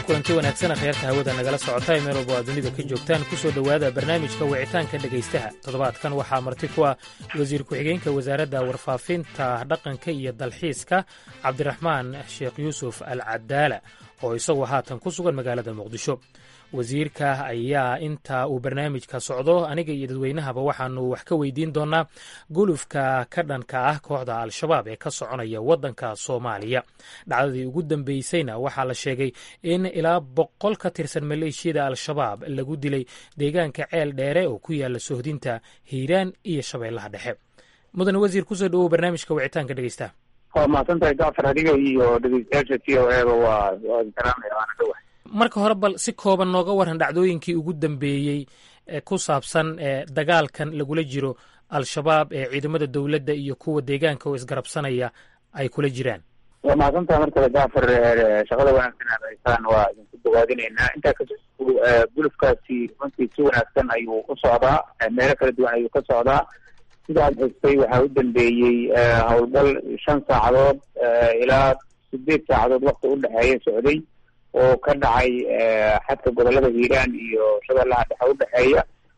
kulanti wanaagsan akhyaarta hawada nagala socota ee meel walba aad dunida ka joogtaan ku soo dhowaada barnaamijka wicitaanka dhegaystaha toddobaadkan waxaa marti ku ah wasiir ku-xigeenka wasaaradda warfaafinta dhaqanka iyo dalxiiska cabdiraxmaan sheekh yuusuf al cadaala oo isagu haatan ku sugan magaalada muqdisho wasiirka ayaa inta uu barnaamijka socdo aniga iyo dadweynahaba waxaanu wax ka weydiin doonaa gulufka ka dhanka ah kooxda al-shabaab ee ka soconaya waddanka soomaaliya dhacdadii ugu dambeysayna waxaa la sheegay in ilaa boqol ka tirsan maleeshiyada al-shabaab lagu dilay deegaanka ceel dheere oo ku yaala sohdinta hiiraan iyo shabeellaha dhexe mudane wasiir kusoo dhawow barnaamijka wicitaanka dhegeysta waa mahadsantahay jacfar adiga iyo dhegeystayaasha t o eba waa waa salaamaya waana dhawahay marka hore bal si kooban nooga waran dhacdooyinkii ugu dambeeyey ee ku saabsan ee dagaalkan lagula jiro al-shabaab ee ciidamada dowladda iyo kuwa deegaanka oo isgarabsanaya ay kula jiraan waa mahadsantahay markale jacfar shaqada wanaagsan aad haysaan waa idinku dawaadinaynaa intaa kasoo gulufkaasi runtii si wanaagsan ayuu u socdaa meelo kala duwan ayuu ka socdaa sida aad xustay waxaa u dambeeyey howlgal shan saacadood ilaa sideed saacadood wakti u dhexeeya socday oo ka dhacay xadka gobolada hiiraan iyo shabeellaha dhexe u dhexeeya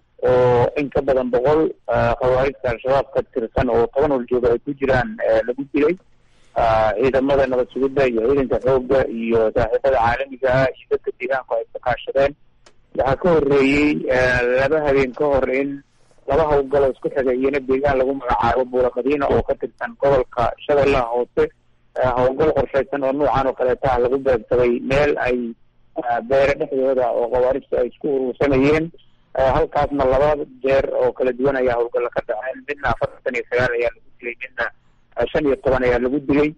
oo in ka badan boqol khawaarijta al-shabaab ka tirsan oo toban horjooga ay ku jiraan lagu dilay ciidamada nabad sugidda iyo ciidanka xoogga iyo saaxiibada caalamiga ah iyo dadka deegaanku ay ka kaashadeen waxaa ka horreeyey laba habeen ka hor in laba howlgalo isku xigay iyona deegaan lagu magacaabo buula madiina oo ka tirsan gobolka shabeellaha hoose howlgal qorshaysan oo nuucan oo kaleeta ah lagu beegsaday meel ay beere dhexdooda oo khawaarijta ay isku urursanayeen halkaasna laba jeer oo kala duwan ayaa howlgalla ka dhaceen midna afartan iyo sagaal ayaa lagu dilay midna shan iyo toban ayaa lagu dilay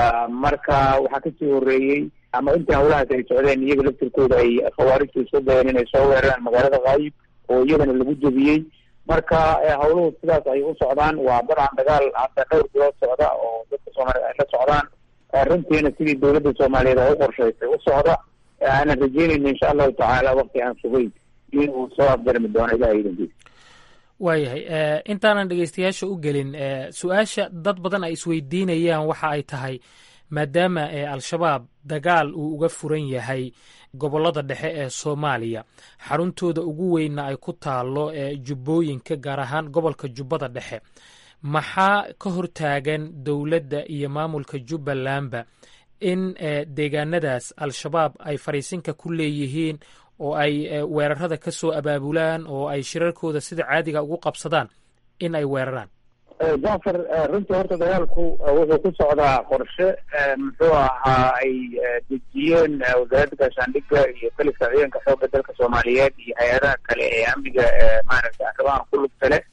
marka waxaa kasii horeeyey ama intii howlahaas ay socdeen iyaga laftirkooda ay khawaarijtu isku dayeen inay soo weeraraan magaalada kaayib oo iyagana lagu jebiyey marka howluhu sidaas ay u socdaan waa dabcan dagaal hadda dhowr bilood socda oo dadka soomaaliyeed ay la socdaan runtiina sidii dowladda soomaaliyeed oo u qorshaysay u socda aanan rajeynayna insha allahu tacaala wakti aan sugayn inuu soo afgarmi doono ilaha idankiisa waayahay intaanan dhegeystayaasha u gelin su-aasha dad badan ay isweydiinayaan waxa ay tahay maadaama al-shabaab dagaal uu uga furan yahay gobollada dhexe ee soomaaliya xaruntooda ugu weynna ay ku taalo jubbooyinka gaar ahaan gobolka jubbada dhexe maxaa ka hortaagan dowladda iyo maamulka jubbalandba in deegaanadaas al-shabaab ay fariisinka ku leeyihiin oo ay weerarada ka soo abaabulaan oo ay shirarkooda sida caadiga ugu qabsadaan in ay weeraraan jacfar runtii horta dagaalku wuxuu ku socdaa qorshe muxuu ahaa ay dejiyeen wasaaradda gaashaandhigga iyo kaliska ciidanka xoogga dalka soomaaliyeed iyo hay-adaha kale ee amniga maaragtay arrimahan ku lugta leh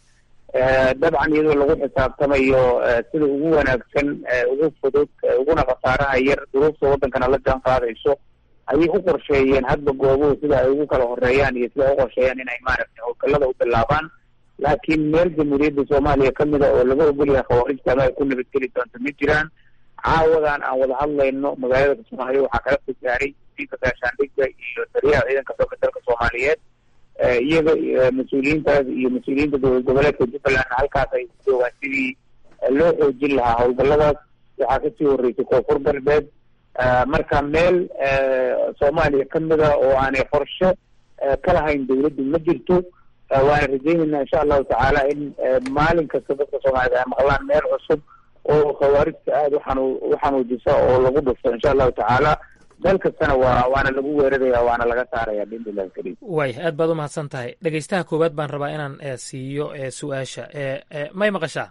dabcan iyadoo lagu xisaabtamayo sida ugu wanaagsan ugu fudud uguna khasaaraha yar duruufta waddankana la jaan qaadayso ayay u qorsheeyeen hadba goobuhu sida ay ugu kala horeeyaan iyo sida ay u qorsheeyaan inay maaragtay howlgallada u bilaabaan laakiin meel jamhuuriyadda soomaaliya ka mida oo laga ogolyahay khawaarijta ama ay ku nabadgeli doonto ma jiraan caawadan aan wada hadlayno magaalada kismaayo waxaa kala soo gaaray wasiirka gaashaandhigga iyo taliyaha ciidanka xoogga dalka soomaaliyeed iyaga mas-uuliyiintaas iyo mas-uuliyiinta dowlad goboleedka jubbaland halkaas ay joogaan sidii loo xoojin lahaa howlgalladaas waxaa kasii horreysay koonfur galbeed marka meel soomaaliya ka mida oo aanay qorshe ka lahayn dowladdu ma jirto waana rajeynayna insha allahu tacaala in maalin kasta dadka soomaaliyed ay maqlaan meel cusub oo khawaarijta aada uxanu uxanuujisa oo lagu dhufto insha allahu tacaala meel kastana waa waana lagu weeraraya waana laga saaraya biidnillahi kariim waay aad baad u mahadsan tahay dhegeystaha koowaad baan rabaa inaan siiyo su-aasha may maqashaa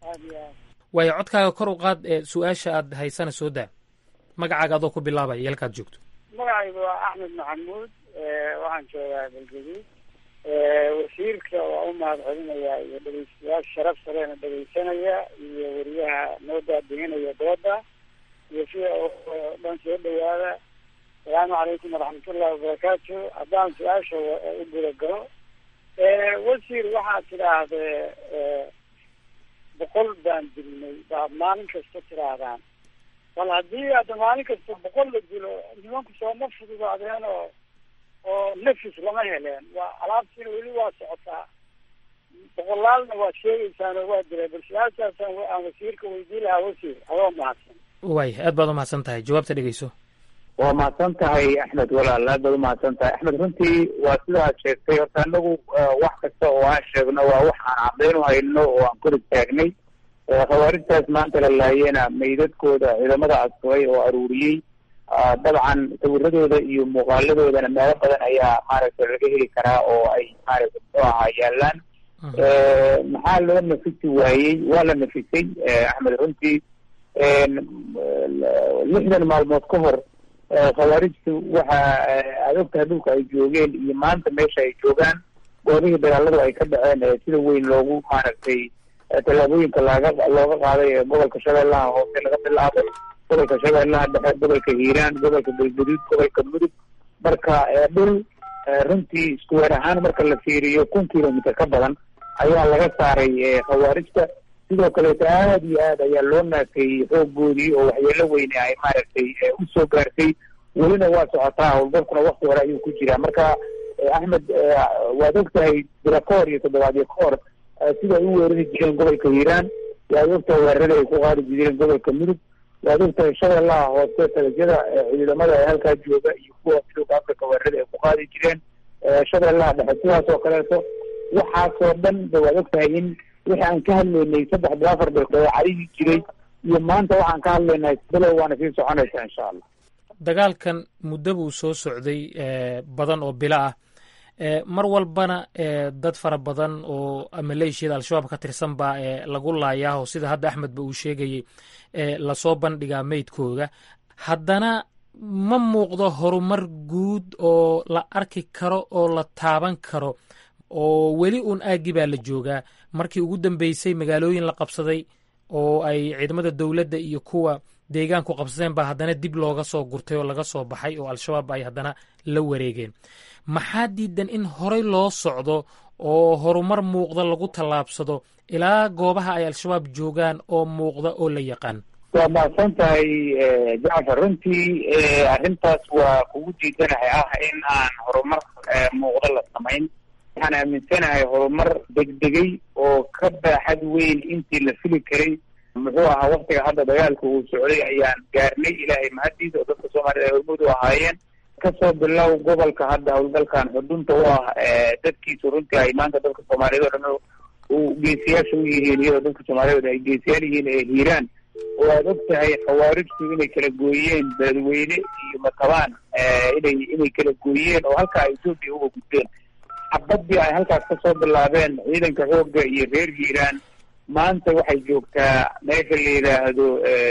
waayo codkaaga kor u qaad su-aasha aad haysana soo daa magacaaga adoo ku bilaabaya yalkaad joogto magacaygu waa axmed maxamuud waxaan joogaa galgaduud wasiirka waa u mahad celinayaa iyo dhegeystayaal sharaf sareena dhegeysanaya iyo weriyaha noo daadihinaya dooda iyo sida dhan soo dhawaada asalaamu calaykum waraxmatullahi wabarakaatu haddaan su-aasha u guda galo wasiir waxaad tidhaahdee boqol baan dilnay baad maalin kasta tidhaahdaan bal haddii hadda maalin kasta boqol la dilo nimanku sooma fududaadeen oo oo nafis lama heleen waa alaabtiina weli waa socotaa boqolaalna waad sheegeysaan oo waa dilay bal su-aashaasaan aan wasiirka weydiin lahaa wasiir adoo mahadsan waay aad baad u mahadsan tahay jawaabta dhegeyso waa mahadsan tahay axmed walaal aad baad umahadsan tahay axmed runtii waa sidaad sheegtay horta anagu wax kasta oo aan sheegno waa wax aan caddayn u hayno oo aan kor istaagnay khawaarijtaas maanta la laayena meydadkooda ciidamada asfay oo aruuriyey dabcan sawiradooda iyo muuqaaladoodana meelo badan ayaa maaragtay laga heli karaa oo ay maaragtay muxuu ahaa yaalaan maxaa loo nafisi waayey waa la nafisay axmed runtii lixdan maalmood ka hor khawaarijtu waxa aad ogtahay dhulka ay joogeen iyo maanta meesha ay joogaan goobihii dagaaladu ay ka dhaceen ee sida weyn loogu maaragtay tallaabooyinka laga looga qaaday ee gobolka shabeellaha hoose laga bilaabo gobolka shabeellaha dhexe gobolka hiiraan gobolka galguduud gobolka mudug marka dhul runtii iskuweer ahaan marka la fiiriyo kun kilomitr ka badan ayaa laga saaray khawaarijta sidoo kaleeto aad iyo aad ayaa loo naafeeyey xooggoodii oo waxyeelo weyne ay maaragtay usoo gaartay welina waa socotaa howlgalkuna wakti hore ayuu ku jiraa marka axmed waad ogtahay bila ka hor iyo toddobaadyo ka hor sida ay u weerari jireen gobolka hiiraan waad ogtahay weerarada ay ku qaadi jireen gobolka mudug waad ogtahay shabeellaha hoose talasyada ciidamada ee halkaa jooga iyo kuwa midooda africa weerarada ay ku qaadi jireen shabeellaha dhexe sidaas oo kaleeto waxaasoo dhan ba waad ogtahay in wixii aan ka hadlaynay saddex bil afar bil dabeecadihii jiray iyo maanta waxaan ka hadlaynay bilow waana sii soconaysaa insha allah dagaalkan muddo buu soo socday badan oo bilo ah mar walbana dad fara badan oo maleeshiyada al-shabaab ka tirsan baa lagu laayaaho sida hadda axmed ba uu sheegayey lasoo bandhigaa meydkooda haddana ma muuqdo horumar guud oo la arki karo oo la taaban karo oo weli uun aaggi baa la joogaa markii ugu dambeysay magaalooyin la qabsaday oo ay ciidamada dowladda iyo kuwa deegaanku qabsadeen baa haddana dib looga soo gurtay oo laga soo baxay oo al-shabaab ay haddana la wareegeen maxaa diidan in horey loo socdo oo horumar muuqda lagu tallaabsado ilaa goobaha ay al-shabaab joogaan oo muuqda oo la yaqaan waa mahadsan tahay jacfar runtii arrintaas waa kugu diidanahay ah in aan horumar muuqda la samayn waxaan aaminsanahay horumar degdegay oo ka baaxad weyn intii la fili karay muxuu ahaa waktiga hadda dagaalka uu socday ayaan gaarnay ilaahay mahadiisa oo dadka soomaaliyed ay hormuud u ahaayeen kasoo bilow gobolka hadda howlgalkan xudunta u ah dadkiisu runtii ay maanta dadka soomaaliyeed oo dhan u geesiyaasha u yihiin iyadoo dadka soomaaliyeed ay geesiyaal yihiin ee hiiraan oo aad og tahay khawaarijtu inay kala gooyeen beledweyne iyo matabaan inay inay kala gooyeen oo halkaa etoobiya uga gudbeen xabadii ay halkaas kasoo bilaabeen ciidanka xoogga iyo reer hiiraan maanta waxay joogtaa meesha la yidhaahdo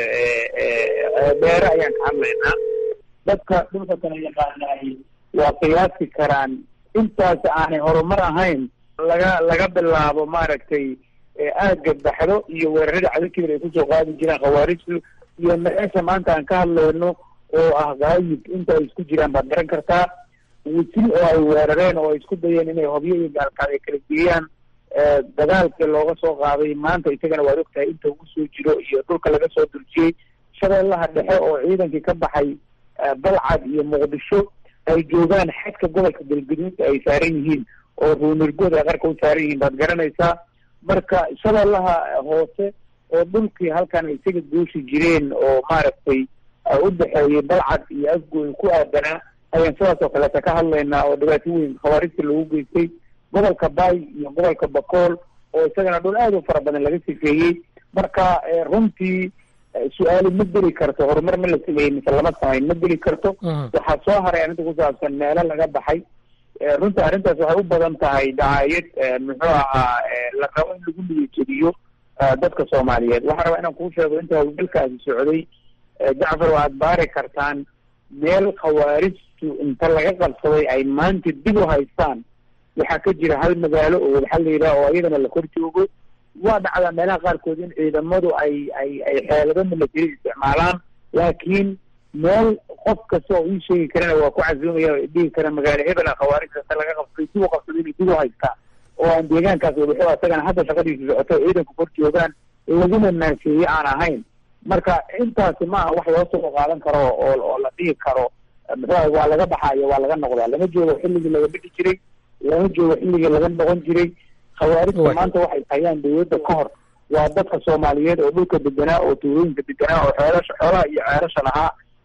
beere ayaan ka hadlaynaa dadka dhulka kala yaqaanaay waa qiyaasi karaan intaas aanay horumar ahayn laga laga bilaabo maaragtay aagga baxdo iyo weerarada cadakibir ay kusoo qaadi jiraan khawaarijtu iyo meesha maanta aan ka hadlayno oo ah gaayib inta ay isku jiraan baad garan kartaa wisil oo ay weerareen oo ay isku dayeen inay hobyo iyo gaalkaad ay kala geeyaan dagaalkii looga soo qaaday maanta isagana waad ogtahay inta ugu soo jiro iyo dhulka laga soo durjiyey shabeellaha dhexe oo ciidankii ka baxay balcad iyo muqdisho ay joogaan xadka gobolka galguduud ay saaran yihiin oo ruunirgood ay qarka u saaran yihiin baad garanaysaa marka shabeellaha hoose oo dhulkii halkan ay isaga gooshi jireen oo maaragtay u dhexeeyey balcad iyo afgooy ku aadanaa ayaan sidaas oo kaleeta ka hadlaynaa oo dhibaato weyn khawaarijta lagu geystay gobolka bay iyo gobolka bakool oo isagana dhul aad u fara badan laga sifeeyey marka runtii su-aali ma geli karto horumar ma la sameeyey mise lama samayn ma geli karto waxaa soo haray arrinta ku saabsan meelo laga baxay runtii arrintaas waxay u badan tahay dacaayad muxuu ahaa la rabo in lagu niyajediyo dadka soomaaliyeed waxaan rabaa inaan kuu sheego inta howlgalkaasi socday jacfar waad baari kartaan meel khawaarijtu inta laga qabsaday ay maanta dib u haystaan waxaa ka jira hal magaalo oo waxaa la yidhaha oo iyadana la kor joogo waa dhacdaa meelaha qaarkood in ciidamadu ay ay ay xeelado milatari isticmaalaan laakiin meel qof kasta oo ii sheegi karana waa ku casuumaya dhihi kara magaalo hebela khawaarijta inta laga qabsaday dib u qabsaday inay dib u haystaa oo aan deegaankaas wadaxo asagana hadda shaqadiisu socoto ciidanku kor joogaan laguna naasheeye aan ahayn marka intaasi ma aha wax loo soo qaadan karo oo oo la dhihi karo muxuu waa laga baxaayo waa laga noqdaa lama joogo xilligii laga bixi jiray lama joogo xilligii laga noqon jiray khawaarijta maanta waxay hayaan dawladda ka hor waa dadka soomaaliyeed oo dhulka deganaa oo tuulooyinka deganaa oo xeelasha xoolaha iyo ceelasha lahaa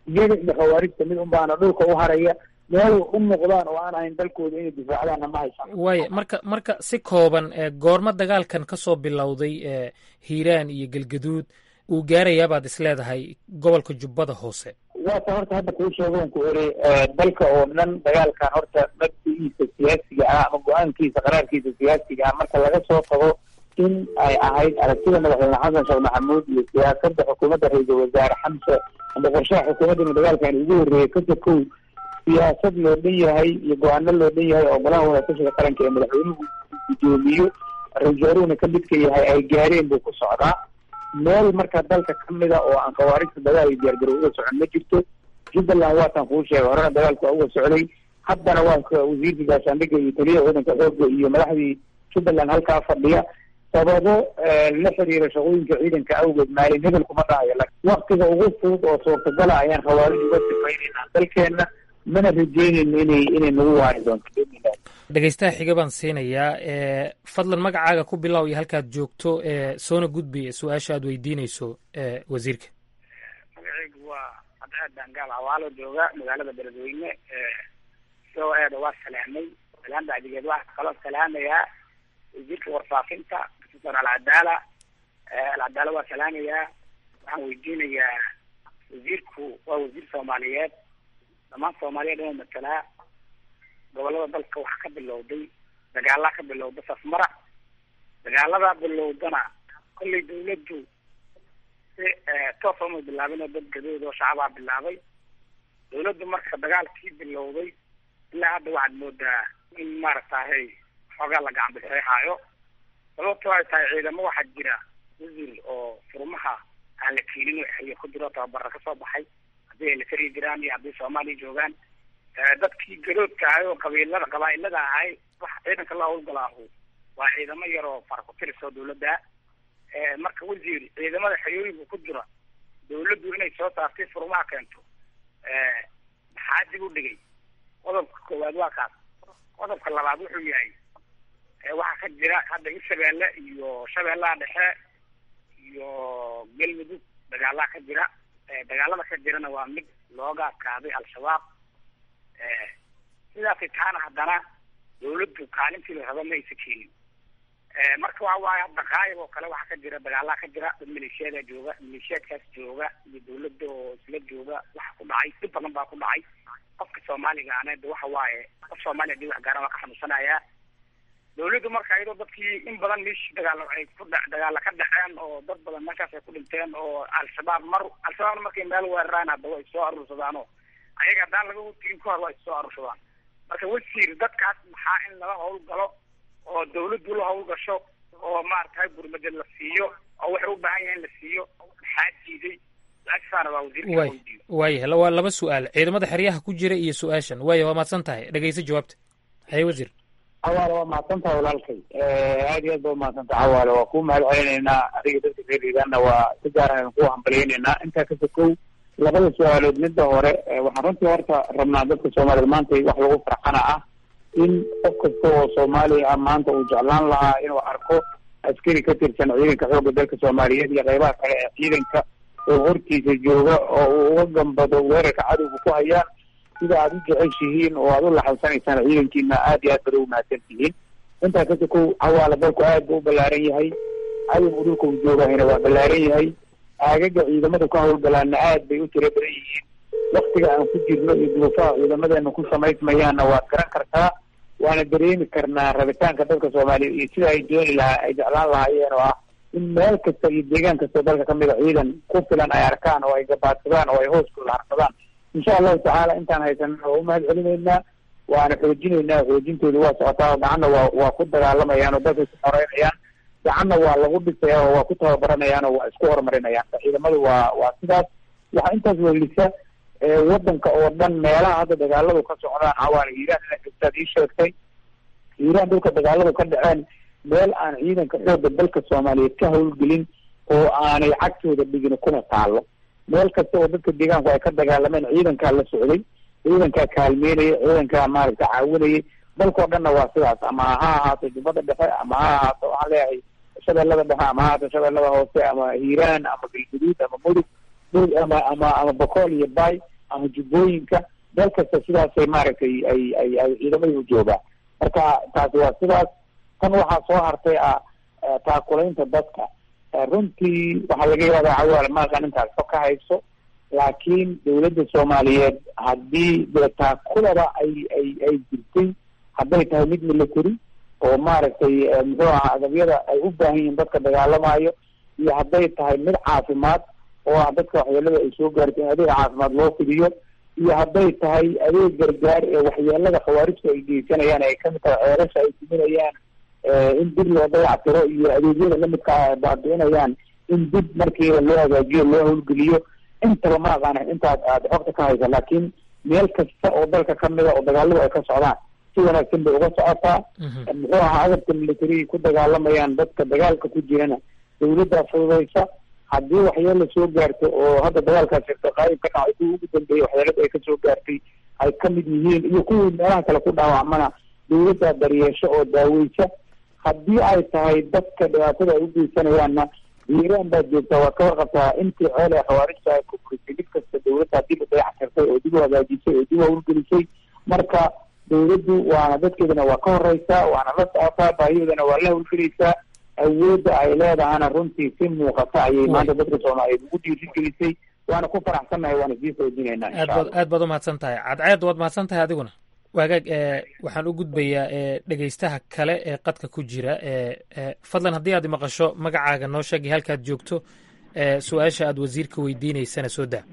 iyaga iyo khawaarijta mid unbaana dhulka u haraya meel u noqdaan oo aan ahayn dalkooda inay difaacdaanna ma haysan waaya marka marka si kooban goormo dagaalkan ka soo bilowday hiiraan iyo galgaduud uu gaarayaabaad is leedahay gobolka jubbada hoose waata horta hadda kuu sheegoon ku eri dalka oo dhan dagaalkan horta mabdi'iisa siyaasiga ah ama go-aankiisa qaraarkiisa siyaasiga ah marka laga soo tago in ay ahayd aragtida madaxweyne xasan sheekh maxamuud iyo siyaasadda xukuumadda ra-iisul wasaare xamse ama qorshaha xukuumaddana dagaalkan ugu horreeyay ka sokow siyaasad loo dhan yahay iyo go-aano loo dhan yahay oo golaha wadatashiga qaranka ee madaxweynuhu guddoomiyo ra-isul wasaaruhuna ka midka yahay ay gaareen buu ku socdaa meel marka dalka ka mida oo aan khawaarijta dagaal iyo diyaargarow uga socon ma jirto jubbaland waataan kuu sheegay horena dagaalku waa uga socday haddana waa wasiirka gaashaandhigga iyo taliyaha waddanka xoogga iyo madaxdii jubbaland halkaa fadhiya sababo la xiriira shaqooyinka ciidanka awgeed maalin hebel kuma dhahayo waktiga ugu fudud oo suurtagala ayaan khawaarij uga sifaynaynaa dalkeenna mana rajeynayno inay inay nagu waari doonto dhegeystaha xiga baan siinayaa fadlan magacaaga ku bilow iyo halkaad joogto soona gudbi su-aasha aad weydiinayso wasiirka magaceygu waa cadceed dangaal awaalo jooga magaalada beledweyne soo eeda waa salaamay salaan bacdigeed waxaa kaloo salaamayaa wasiirka warfaafinta professor alcadaala alcadaala waa salaamayaa waxaan weydiinayaa wasiirku waa wasiir soomaaliyeed dhammaan soomaaliyeed inuu matalaa gobolada dalka waxaa ka bilowday dagaalaa ka bilowda safmara dagaaladaa bilowdana kollay dawladdu si toosa uma bilaabin oo dad gadood oo shacabaa bilaabay dawladdu marka dagaalkii bilowday ilaa hadda waxaad moodaa in maaragtahay xoogaa la gacan bixeexaayo sababto ay tahay ciidamo waxaa jira wasiir oo furmaha aan la keenin oo xeyo ku jiro tababara kasoo baxay haddii ay la fari jiraan iyo haddii soomaaliya joogaan dadkii garoodka ahay oo qabiilada qabaa-ilada ahay waxa ciidanka la hawlgalaahu waa ciidamo yar oo faraku-tiris oo dawladda marka wasiir ciidamada xerooyinka ku jira dawladdu inay soo saartay furmaha keento maxaa dib u dhigay qodobka koowaad waa kaas qodobka labaad wuxuu yahay waxaa ka jira hadda hirshabeelle iyo shabeellaha dhexe iyo galmudug dagaalaa ka jira dagaalada ka jirana waa mid looga adkaaday al-shabaab sidaasay taana haddana dawladdu kaalintii la raba ma aysa keenin marka waxa waaye hadda qaayib oo kale waxaa ka jira dagaalaa ka jira dad maleeshiyada jooga maleeshiyaadkaas jooga iyo dawladda oo isla jooga waxa ku dhacay dhib badan baa ku dhacay qofka soomaaliga aneed waxa waaye qof soomaaliya hadii wax gaaran waa ka xanuunsanayaa dawladdu marka iyadoo dadkii in badan meeshii dagaalo ay ku dha dagaala ka dhaceen oo dad badan meeshaas ay ku dhinteen oo al-shabaab mar al-shabaabna markay meel weeraraan hadda way soo aruursadaanoo ayaga haddaan laga tigin ka hor waa issoo aruursadaan marka wasiir dadkaas maxaa in lala hawlgalo oo dawladdu la hawlgasho oo maaragtay gurmada la siiyo oo waxay u baahan yahay in la siiyo maxaa diiday su-aashasaana waa wasiirka way waayah waa laba su-aal ciidamada xeryaha ku jira iyo su-aashan waaya waa mahadsan tahay dhegeyso jawaabta haye wasiir cawaale waa mahadsan tahay walaalkay aad iyo aad ba umahadsan tahay cawaale waa kuu mahad celinaynaa adiga dadka reer hiigaanna waa si gaar ayaan kuu hambaliyeynaynaa intaa ka sokow labada su-aalood midda hore waxaan runtii horta rabnaa dadka soomaaliyed maanta wax lagu farxana ah in qof kasta oo soomaaliya ah maanta uu jeclaan lahaa inuu arko askari ka tirsan ciidanka xoogga dalka soomaaliyeed iyo qeybaha kale ee ciidanka oo hortiisa jooga oo uu uga gambado weerarka cadowga ku hayaan sida aada u jeceshihiin oo aada u laxawsanaysaan ciidankiina aad iyo aad bada umahadsan tihiin intaa ka sokow cawaala dalku aad buu u ballaaran yahay cadowgu dhulka uu joogahayna waa ballaaran yahay aagaga ciidamada ka hawlgalaana aad bay u tiro badan yihiin waktiga aan ku jirno iyo duruufaha ciidamadeena ku samaysmayaanna waad garan kartaa waana dareemi karnaa rabitaanka dadka soomaaliya iyo sida ay dooni lahaa ay jeclaan lahaayeen oo ah in meel kasta iyo deegaan kastao dalka kamid a ciidan ku filan ay arkaan oo ay gabaadsadaan oo ay hooskooda harsadaan insha allahu tacaala intaan haysanana waa umahad celinaynaa waana xoojinaynaa xoojintooda waa socotaa oo gacanna waa waa ku dagaalamayaan oo dalkay ku xoreynayaan gacanna waa lagu dhisaya oo waa ku tababaranayaan oo waa isku horumarinayaan ciidamadu waa waa sidaas waxaa intaas welisa wadanka oo dhan meelaha hadda dagaaladu ka socdaan cawaana hiiraan ina gastaad ii sheegtay hiiraan dhulka dagaaladu ka dhaceen meel aan ciidanka xoogga dalka soomaaliyeed ka hawlgelin oo aanay cagtooda dhigin kuna taalo meel kasta oo dadka deegaanku ay ka dagaalameen ciidankaa la socday ciidankaa kaalmeynaya ciidankaa maaragta caawinayay dalkao dhanna waa sidaas ama ha ahaato jubbada dhexe ama ha ahaato waxaan leeyahay shabeellada dhexe ama ha ahaato shabeellada hoose ama hiiraan ama galguduud ama mudug mudug ama ama ama bokool iyo bay ama jubbooyinka meel kasta sidaasay maaragtay ay ay ay ciidamadu u joogaan marka taasi waa sidaas tan waxaa soo hartay ah taakulaynta dadka runtii waxaa laga yaabaa cawaal maaqan intaas ka ka hayso laakiin dawladda soomaaliyeed haddii dee taakulaba ay ay ay jirtay hadday tahay mid military oo maaragtay muxuu ahaa agabyada ay u baahan yihiin dadka dagaalamayo iyo hadday tahay mid caafimaad oo ah dadka waxyeelada ay soo gaartay in adeeg caafimaad loo fidiyo iyo hadday tahay adeeg gargaar ee waxyeelada khawaarijta ay geysanayaan ay kamid tahay ceerasha ay diminayaan in dib loo dayactiro iyo adeegyada lamidka ah ay baabi'inayaan in dib markiiba loo hagaajiyo loo howlgeliyo intaba ma aqaana intaad aada xogta ka haysa laakiin meel kasta oo dalka kamida oo dagaaladu ay ka socdaan si wanaagsan bay uga socotaa muxuu ahaa agabka militariga ku dagaalamayaan dadka dagaalka ku jirana dawladdaa fududaysa haddii waxyeela soo gaarto oo hadda dagaalkaas jirto qaayib ka dhacay kuwii ugu dambeeyey waxyeelada ay kasoo gaartay ay kamid yihiin iyo kuwii meelaha kale ku dhaawacmana dawladdaa daryeesho oo daaweysa haddii ay tahay dadka dhibaatada ay u geysanayaanna hiiraan baad joogtaa waad ka warqabtaa intii ceel ee khawaarijta ay kukurisay mid kasta dawladdaa dib u dayactirtay oo dib u hagaajisay oo dib u hawlgelisay marka dawladdu waana dadkeedana waa ka horeysaa waana la socotaa baahiyoodana waa la hawlgelaysaa awoodda ay leedahana runtii si muuqata ayay maanta dadka soomaaliyeed ugu dhiirigelisay waana ku faraxsannahay waana sii xoojinaynaa aad baad aad baad u mahadsan tahay cadceed waad mahadsan tahay adiguna waagaag waxaan u gudbayaa dhegeystaha kale ee qadka ku jira fadlan haddii aad maqasho magacaaga noo sheegay halkaad joogto su-aasha aad wasiirka weydiineysana soo daa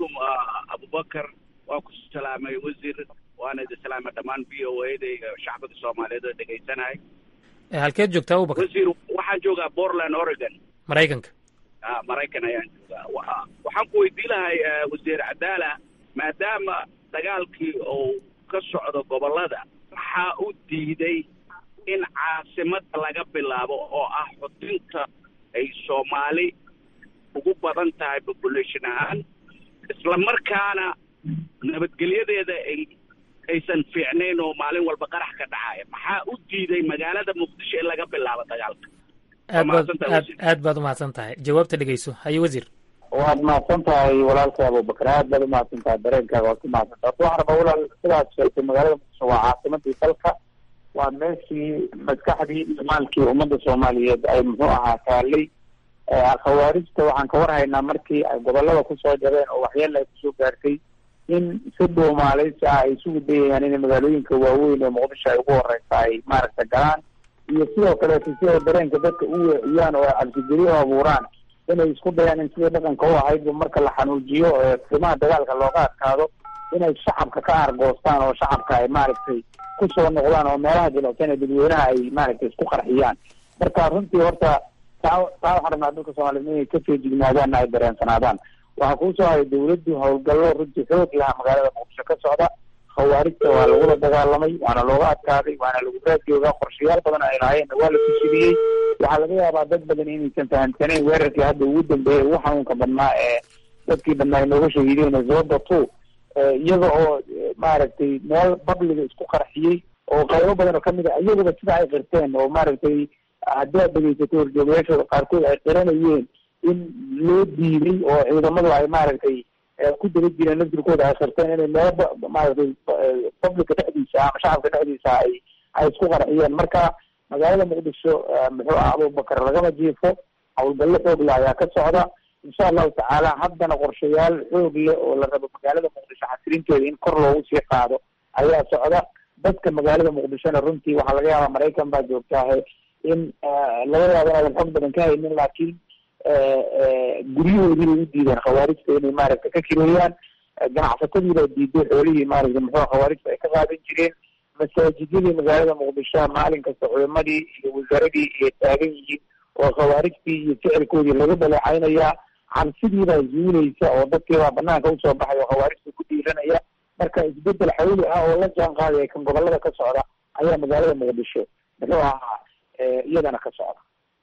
abubakar waa ku salaamay wasiir waana idin salaamay dhammaan v o a da iyo shacbiga soomaaliyeed oo dhegeysanahay halkeed joogtaa abubakar wasiir waxaan joogaa portland oregon maraykanka a maraykan ayaan joogaa waxaan ku weydii lahay wasiir cadaala maadaama dagaalkii uu ka socdo gobollada waxaa u diiday in caasimada laga bilaabo oo ah xudinta ay soomaali ugu badan tahay population ahaan isla markaana nabadgelyadeeda ay aysan fiicnayn oo maalin walba qarax ka dhacaya maxaa u diiday magaalada muqdisho in laga bilaabo dagaalka aad baad aad aad baad umahadsan tahay jawaabta dhegeyso haye wasiir waad mahadsan tahay walaalkay abubakar aad baad umahadsan tahay dareenkaaga waad ku mahadsan tahay waxaan rabaa walaal sidaad sheegtay magaalada muqdisho waa caasimadii dalka waa meeshii maskaxdii iyo maalkii ummadda soomaaliyeed ay muxuu ahaa taalay khawaarijta waxaan ka warhaynaa markii ay gobolada kusoo jabeen oo waxyeela ay kusoo gaartay in si dhuumaaleysi ah ay isugu dayayaan inay magaalooyinka waaweyn ee muqdisho ay ugu horeysa ay maaragta galaan iyo sidoo kaleeto si ay dareenka dadka u weeciyaan oo ay cabsigeli u abuuraan inay isku dayaan in sidii dhaqanka u ahaydba marka la xanuujiyo qiimaha dagaalka looga adkaado inay shacabka ka aargoostaan oo shacabka ay maaragtay kusoo noqdaan oo meelaha jilicsan ee dadweynaha ay maaragtay isku qarxiyaan marka runtii horta taa taa waxaan rabnaa dadka soomaaliyeed inay ka feejignaadaanna ay dareensanaadaan waxaa kuusoo haray dawladdu howlgallo runtii xoog lahaa magaalada muqdisho ka socda khawaarijta waa lagula dagaalamay waana looga adkaaday waana lagu raadjoogaa qorshayaal badan ay lahaayeenna waa la tusiliyey waxaa laga yaabaa dad badan inaysan fahamsanayn weerarkii hadda ugu dambeeyay ugu xanuunka badnaa ee dadkii badnaa ay nooga shahiideen zoda two iyaga oo maaragtay meel babliga isku qarxiyey oo qaybo badan oo kamid a iyaguba sida ay qirteen oo maaragtay haddii aad dhegeysatay horjoogayaashooda qaarkood ay qiranayeen in loo diiday oo ciidamadu ay maaragtay ku daba jireen laftirkooda ay qirteen inay meelo maaragtay publica dhexdiisa ama shacabka dhexdiisa ay ay isku qarxiyeen marka magaalada muqdisho muxuu ah abubakar lagama jiifo howlgallo xoog leh ayaa ka socda insha allahu tacaala haddana qorshayaal xoog leh oo la rabo magaalada muqdisho xasilinteeda in kor loogu sii qaado ayaa socda dadka magaalada muqdishona runtii waxaa laga yaabaa maraykan baa joogtaahe in laga yaabo inaadan xog badan ka haynin laakiin guryahoodii bay u diideen khawaarijta inay maaragta ka kireeyaan ganacsatadii baa diiday xoolihii maaragta muxuu khawaarijta ay ka qaadan jireen masaajidyadii magaalada muqdisho maalin kasta culimadii iyo wasaaradii ay taagan yihiin oo khawaarijtii iyo ficilkoodii laga dhaleecaynayaa cabsidii baa zuulaysa oo dadkii baa banaanka usoo baxay oo khawaarijta ku dhiiranaya marka isbedel xawli ah oo la jaan qaadaya kan gobolada ka socda ayaa magaalada muqdisho muxuu ahaa iyadana ka socda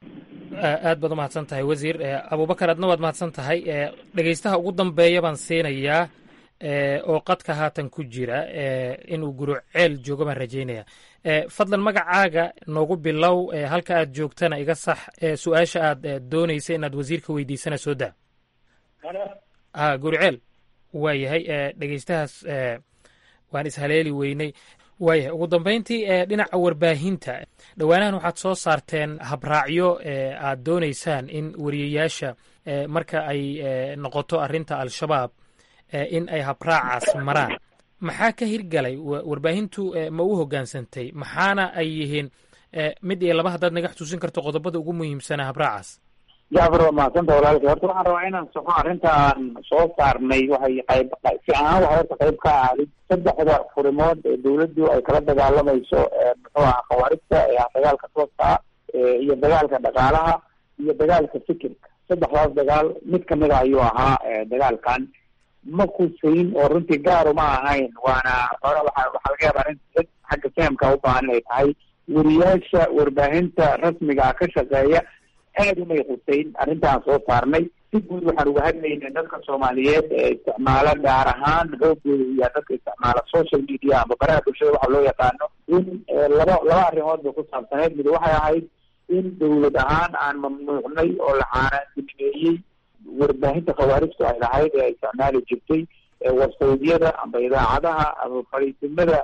aad baad umahadsan tahay wasiir abubakar adna waad mahadsan tahay dhegeystaha ugu dambeeya baan siinayaa oo qadka haatan ku jira inuu guro ceel joogo baan rajaynaya fadlan magacaaga noogu bilow halka aad joogtana iga sax su-aasha aad doonaysa inaad wasiirka weydiisana soo daa a guri ceel waayahay dhegeystahaas waan ishaleeli weynay waayahay ugu dambeyntii dhinaca warbaahinta dhowaanahan waxaad soo saarteen habraacyo aad doonaysaan in wariyayaasha marka ay noqoto arrinta al-shabaab in ay habraacaas maraan maxaa ka hirgalay warbaahintu ma u hoggaansantay maxaana ay yihiin mid iyo laba haddaad naga xusuusin karto qodobada ugu muhiimsanaa habraacaas jacfar waa mahadsanta walaalkay horta waxaan rabaa inaan soxo arrintaan soo saarnay waxay qayb si ahaan waxay horta qayb ka ahayd saddexda furimood ee dawladdu ay kala dagaalamayso muxuu aha khawaarijta ee ah dagaalka tooska iyo dagaalka dhaqaalaha iyo dagaalka fikirka saddexdaas dagaal mid kamida ayuu ahaa dagaalkan ma kusayn oo runtii gaaru ma ahayn waana hore waxa waxaa laga yaaba arrin xagga fahamka u baahan inay tahay weriyaasha warbaahinta rasmiga ka shaqeeya aad umay qusayn arrintaan soo saarnay si guud waxaan uga hadlaynay dadka soomaaliyeed ee isticmaala gaar ahaan xoogooda iyo dadka isticmaala social media ama baraha bulshada waxa loo yaqaano in laba laba arrimood bay ku saabsaneyd mid waxay ahayd in dawlad ahaan aan mamnuucnay oo la caanaandimeeyey warbaahinta khawaarijtu ay lahayd ee isticmaali jirtay wasawdyada amba idaacadaha ama fariisimada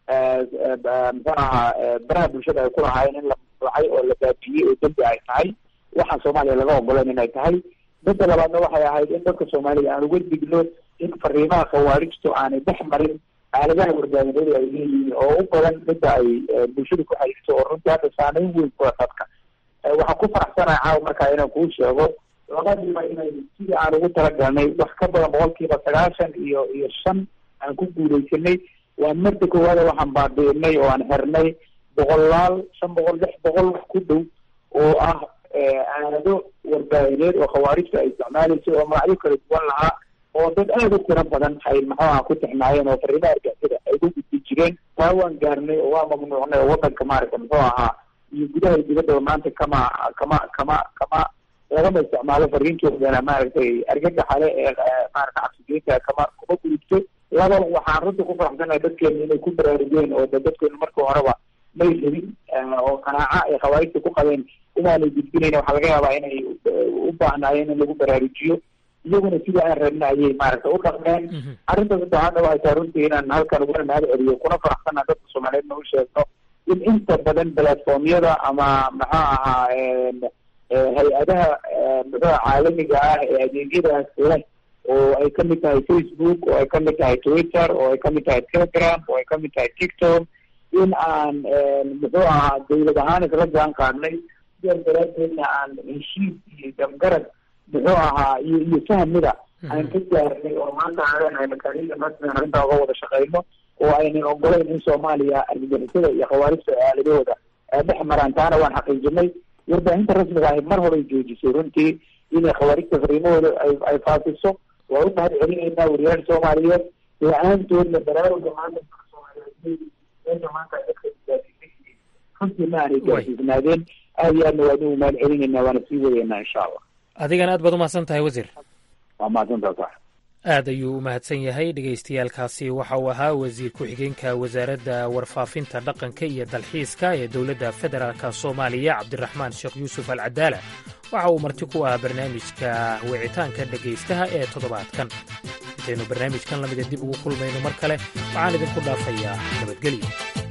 muxuu ahaa baraha bulshada ay ku lahaayeen in la mamnuucay oo la baabiyey oo dembi ay tahay waxaan soomaaliya laga ogolan inay tahay midda labaadna waxay ahayd in dadka soomaaliya aan uga digno in fariimaha khawaarijtu aanay dhex marin aaladaha warbaahineed ay leeyihiin oo u badan midda ay bulshada ku xayirto oo runtii hadda saameyn weyn kula dadka waxaan ku faraxsanahay caawa markaa inaan kuu sheego labadiiba inay sidii aan ugu talagalnay wax ka badan boqolkiiba sagaashan iyo iyo shan aan ku guuleysanay waa marda koowaada waxaan baabiinay oo aan xirnay boqolaal shan boqol lix boqol wax ku dhow oo ah aalado warbaahineed oo khawaarijta ay isticmaalayso oo magacyo kala duwan lahaa oo dad aada u tiro badan ay maxuaha ku tixnaayeen oo fariimaha argixisada ay ku gudbi jireen taa waan gaarnay oo waa mamnuucnay oo wadanka maaragta muxuu ahaa iyo gudaha dibaddaba maanta kama kama kama kama lagama isticmaalo fariintoodana maaragtay argagaxale ee maarata cabsigeynta kama kuma gudubto laba waxaan runta ku faraxsanahay dadkeena inay ku baraarugeen oo da dadkeenu markii horeba may rabin oo qanaaca ay khawaarijta ku qabeen inaanay gudbinayn waxaa laga yaabaa inay u baahnaayeen in lagu baraarujiyo iyaguna sidii aan rabna ayay maaragta u dhaqmeen arrinta saddexaadna waxay tahay runtii inaan halkan uguna mahad celiyo kuna faraxsanaa dadka soomaaliyeed na u sheegno in inta badan platformyada ama maxuu ahaa hay-adaha muxuua caalamiga ah ee adeegyadaas leh oo ay kamid tahay facebook oo ay kamid tahay twitter oo ay kamid tahay telegram oo ay kamid tahay tiktok in aan muxuu ahaa dawlad ahaan isla jaan qaadnay sidaas daraadeedna aan heshiis iyo dabgarad muxuu ahaa iyo iyo fahmida aan ka gaarnay oo maanta aan leenahay makaaniida rasmigan arrintaa uga wada shaqeyno oo aynan ogolayn in soomaaliya argagixisada iyo khawaarijta aaladahooda dhex maraan taana waan xaqiijinay warbaahinta rasmiga ahi mar horay joojisay runtii inay khawaarijta fariimahooda ay ay faafiso waa u mahad celinaynaa wariyaasha soomaaliyeed la-aantoodna baraaruga maanta soomaaliyeed meesha maanta dadka gaarsiisay runtii ma aanay gaarsiisnaadeen aad iyo aadna waan ugu mahad celinaynaa waana sii wadaynaa insha allah adigana aad baad u mahadsan tahay wasiir waa mahadsantaa sax aad ayuu u mahadsan yahay dhegaystayaaalkaasi waxa uu ahaa wasiir ku-xigeenka wasaaradda warfaafinta dhaqanka iyo dalxiiska ee dowladda federaalka soomaaliya cabdiraxmaan sheekh yuusuf al cadaala waxa uu marti ku ah barnaamijka wicitaanka dhegaystaha ee toddobaadkan intaynu barnaamijkan lamida dib ugu kulmayno mar kale waxaan idinku dhaafayaa nabadgelyo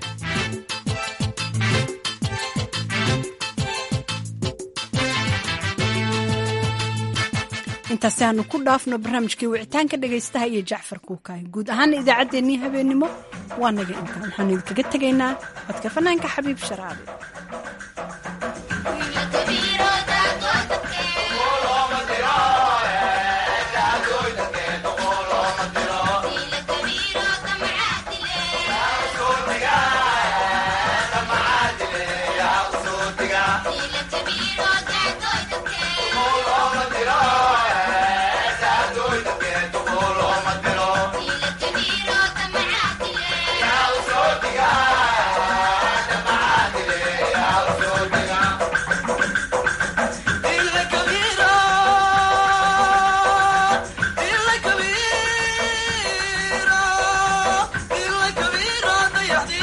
intaasi aanu ku dhaafno barnaamijkii wicitaanka dhegaystaha iyo jacfar kuukaay guud ahaana idaacaddeenii habeennimo waa naga intaan waxaanu idinkaga tegaynaa codka fanaanka xabiib sharaabi Yeah.